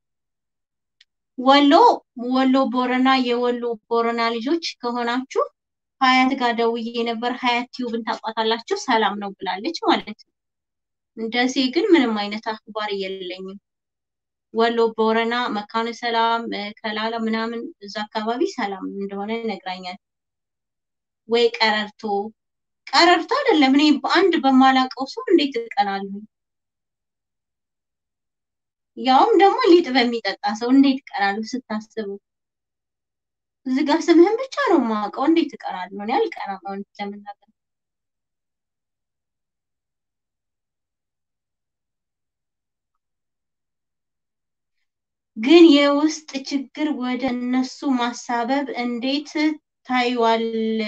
ወሎ ወሎ ቦረና የወሎ ቦረና ልጆች ከሆናችሁ ሀያት ጋር ደውዬ ነበር። ሀያት ቲዩብን ታውቋታላችሁ። ሰላም ነው ብላለች ማለት ነው። ደሴ ግን ምንም አይነት አክባር የለኝም። ወሎ ቦረና፣ መካነ ሰላም፣ ከላላ ምናምን እዛ አካባቢ ሰላም እንደሆነ ነግራኛል። ወይ ቀረርቶ ቀረርቶ አይደለም። እኔ በአንድ በማላውቀው ሰው እንዴት እቀናለሁ? ያውም ደግሞ ሊጥ በሚጠጣ ሰው እንዴት እቀናለሁ? ስታስቡ እዚህ ጋር ስምህን ብቻ ነው የማውቀው። እንዴት እቀናለሁ? እኔ አልቀናም። እውነት ለመናገር ግን የውስጥ ችግር ወደ እነሱ ማሳበብ እንዴት ታይዋል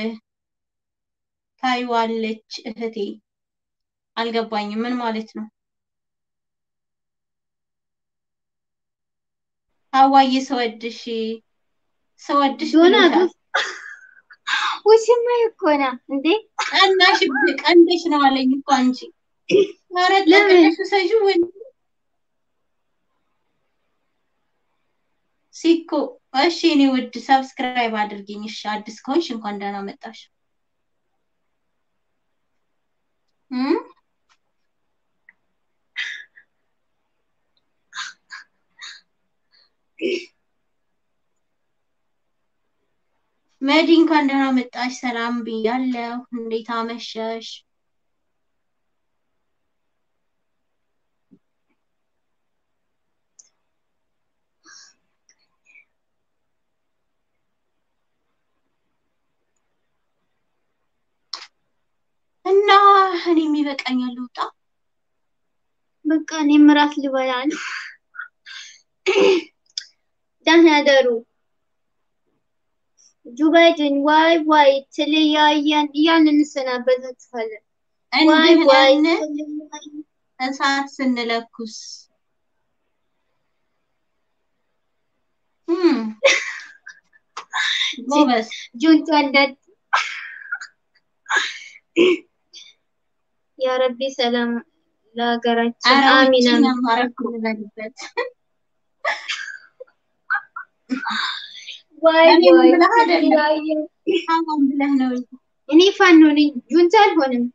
ታይዋለች እህቴ? አልገባኝም። ምን ማለት ነው? ሀዋዬ ሰወድሽ ሰወድሽ ዶናት ብሎሻል። ውሽማ እኮ ነው እንዴ? ቀናሽ ቀንደሽ ነው አለኝ እኮ አንቺ። ኧረ ለምን? ጠቅለሽ ውሰጂው ወይ ሲኮ እሺ፣ እኔ ውድ ሰብስክራይብ አድርጊኝ። እሺ፣ አዲስ ከሆንሽ እንኳን ደህና መጣሽ። እም? መዲ እንኳን ደህና መጣሽ። ሰላም ብያለሁ። እንዴት አመሸሽ? እና እኔም ይበቃኛል ልውጣ። በቃ እኔም እራት ልበላ ነው። ደህና ደሩ ጁባይድን ዋይ ዋይ ተለያየን እያልን እንሰናበታችኋለን። ዋይ እንዲህ ዋይ ነን ተለያየን። እሳት ስንለኩስ እም፣ ጎበዝ ጁንቱ አንዳት ያ ረቢ ሰላም ለሀገራችን ኧረ አሚን ውጪ አሚን። ማረኩ ልበልበት። ዋይ እኔ ዋይ ብለህ አይደለም ተለያየን። ሀዋን ብለህ ነው እንጂ። እኔ ፋኖ ነኝ፣ ጁንታ አልሆንም።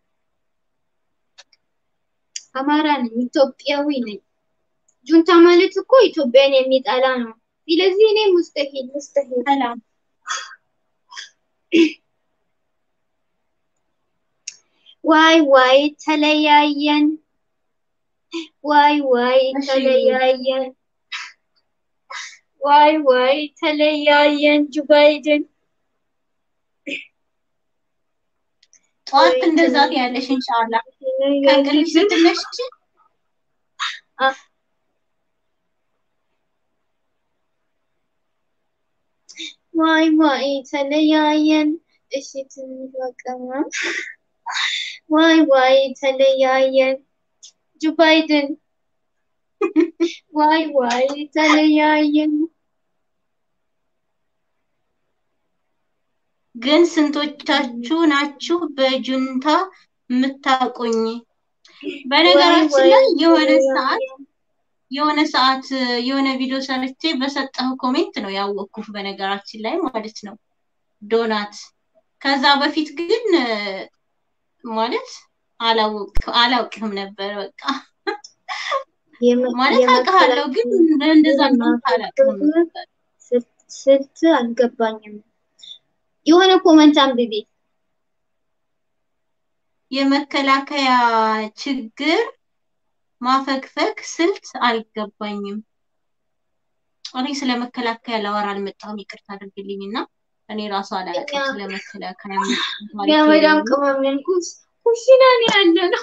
አማራ ነኝ፣ ኢትዮጵያዊ ነኝ። ጁንታ ማለት እኮ ኢትዮጵያን የሚጠላ ነው። ስለዚህ እኔ ሙስተሂል ሙስተሂል ሰላም ዋይ ዋይ ተለያየን፣ ዋይ ዋይ እሺ ተለያየን፣ ዋይ ዋይ ተለያየን። ጁባይድን ጠዋት ወይ እንደዛ ተለያየን ትያለሽ ኢንሻአላህ ከእንቅልፍሽ ስትነሺ ዋይ ዋይ ተለያየን። እሺ ትንሽ በቀማ ዋይ ዋይ ተለያየን። ጁባይድን ዋይ ዋይ ተለያየን። ግን ስንቶቻችሁ ናችሁ በጁንታ የምታውቁኝ? ዋይ በነገራችን ዋይ ላይ የሆነ ሰዓት ተለያየን። የሆነ ሰዓት የሆነ ቪዲዮ ሰርቼ በሰጠው ኮሜንት ነው ያወቅኩት። በነገራችን ላይ ማለት ነው ዶናት። ከዛ በፊት ግን ማለት አላውቅ አላውቅህም ነበር። በቃ የመ- ማለት አውቅሃለሁ፣ ግን የመከላከያ እንደዛ እንደሆንክ አላውቅህም ነበር። ስልት አልገባኝም። የሆነ ኮመንት አንብቤ የመከላከያ ችግር ማፈግፈግ ስልት አልገባኝም። እኔ ስለ መከላከያ ላወራ አልመጣሁም፣ ይቅርታ አድርግልኝ እና እኔ ራሱ አላውቅም ስለ መከላከያ ታሪክ የመዳም የለኝም። ቅመም ነን። ኩስ ኩሽና ነው ያለ ነው።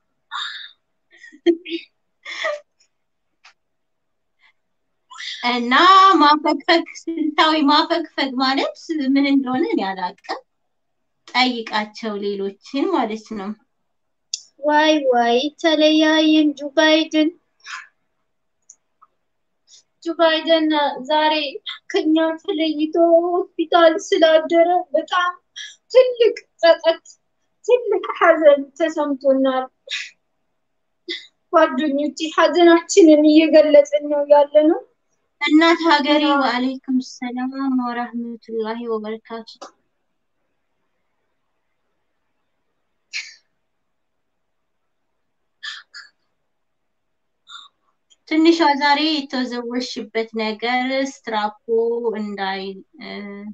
እና ማፈግፈግ ስልታዊ ማፈግፈግ ማለት ምን እንደሆነ እኔ አላውቅም። ጠይቃቸው ሌሎችን ማለት ነው። ዋይ ዋይ ተለያየን። ጆ ባይደን ጆ ባይደን ዛሬ ከኛ ተለይቶ ሆስፒታል ስላደረ በጣም ትልቅ ጸጸት፣ ትልቅ ሐዘን ተሰምቶናል። ጓደኞቼ ሐዘናችንን እየገለጽን ነው ያለ ነው። እናት ሀገሬ ወአለይኩም ሰላም ወረህመቱላሂ ወበረካቱ። ትንሿ ዛሬ የተወዘወሽበት ነገር ስትራፖ እንዳይ እ፣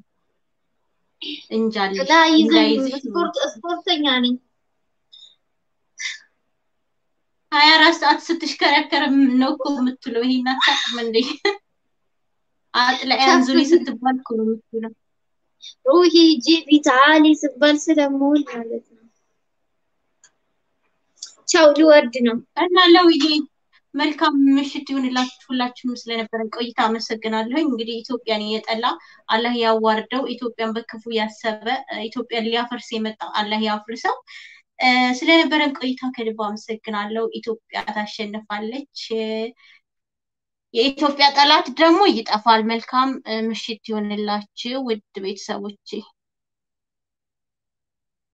እንጃልሽ ላይ ይዘኝ እንዳይዝሽ ነው። ስፖርት ስፖርተኛ ነኝ። ሀያ አራት ሰዓት ስትሽከረከር ነው እኮ የምትለው። ይሄን አታውቅም እንዴ? አጥላያን ዙሪ ስትባል እኮ ነው የምትውለው። ሩሂ ጂቢ ታሊ ስባል ስለምውል ማለት ነው። ቻው ሊወርድ ነው። እና ለውዬ መልካም ምሽት ይሁንላችሁ። ሁላችሁም ስለነበረን ቆይታ አመሰግናለሁኝ። እንግዲህ ኢትዮጵያን የጠላ አላህ ያዋርደው፣ ኢትዮጵያን በክፉ ያሰበ ኢትዮጵያን ሊያፈርስ የመጣ አላህ ያፍርሰው። እ፣ ስለነበረን ቆይታ ከልብ አመሰግናለሁ። ኢትዮጵያ ታሸንፋለች። እ፣ የኢትዮጵያ ጠላት ደግሞ ይጠፋል። መልካም እ፣ ምሽት ይሁንላችሁ ውድ ቤተሰቦቼ።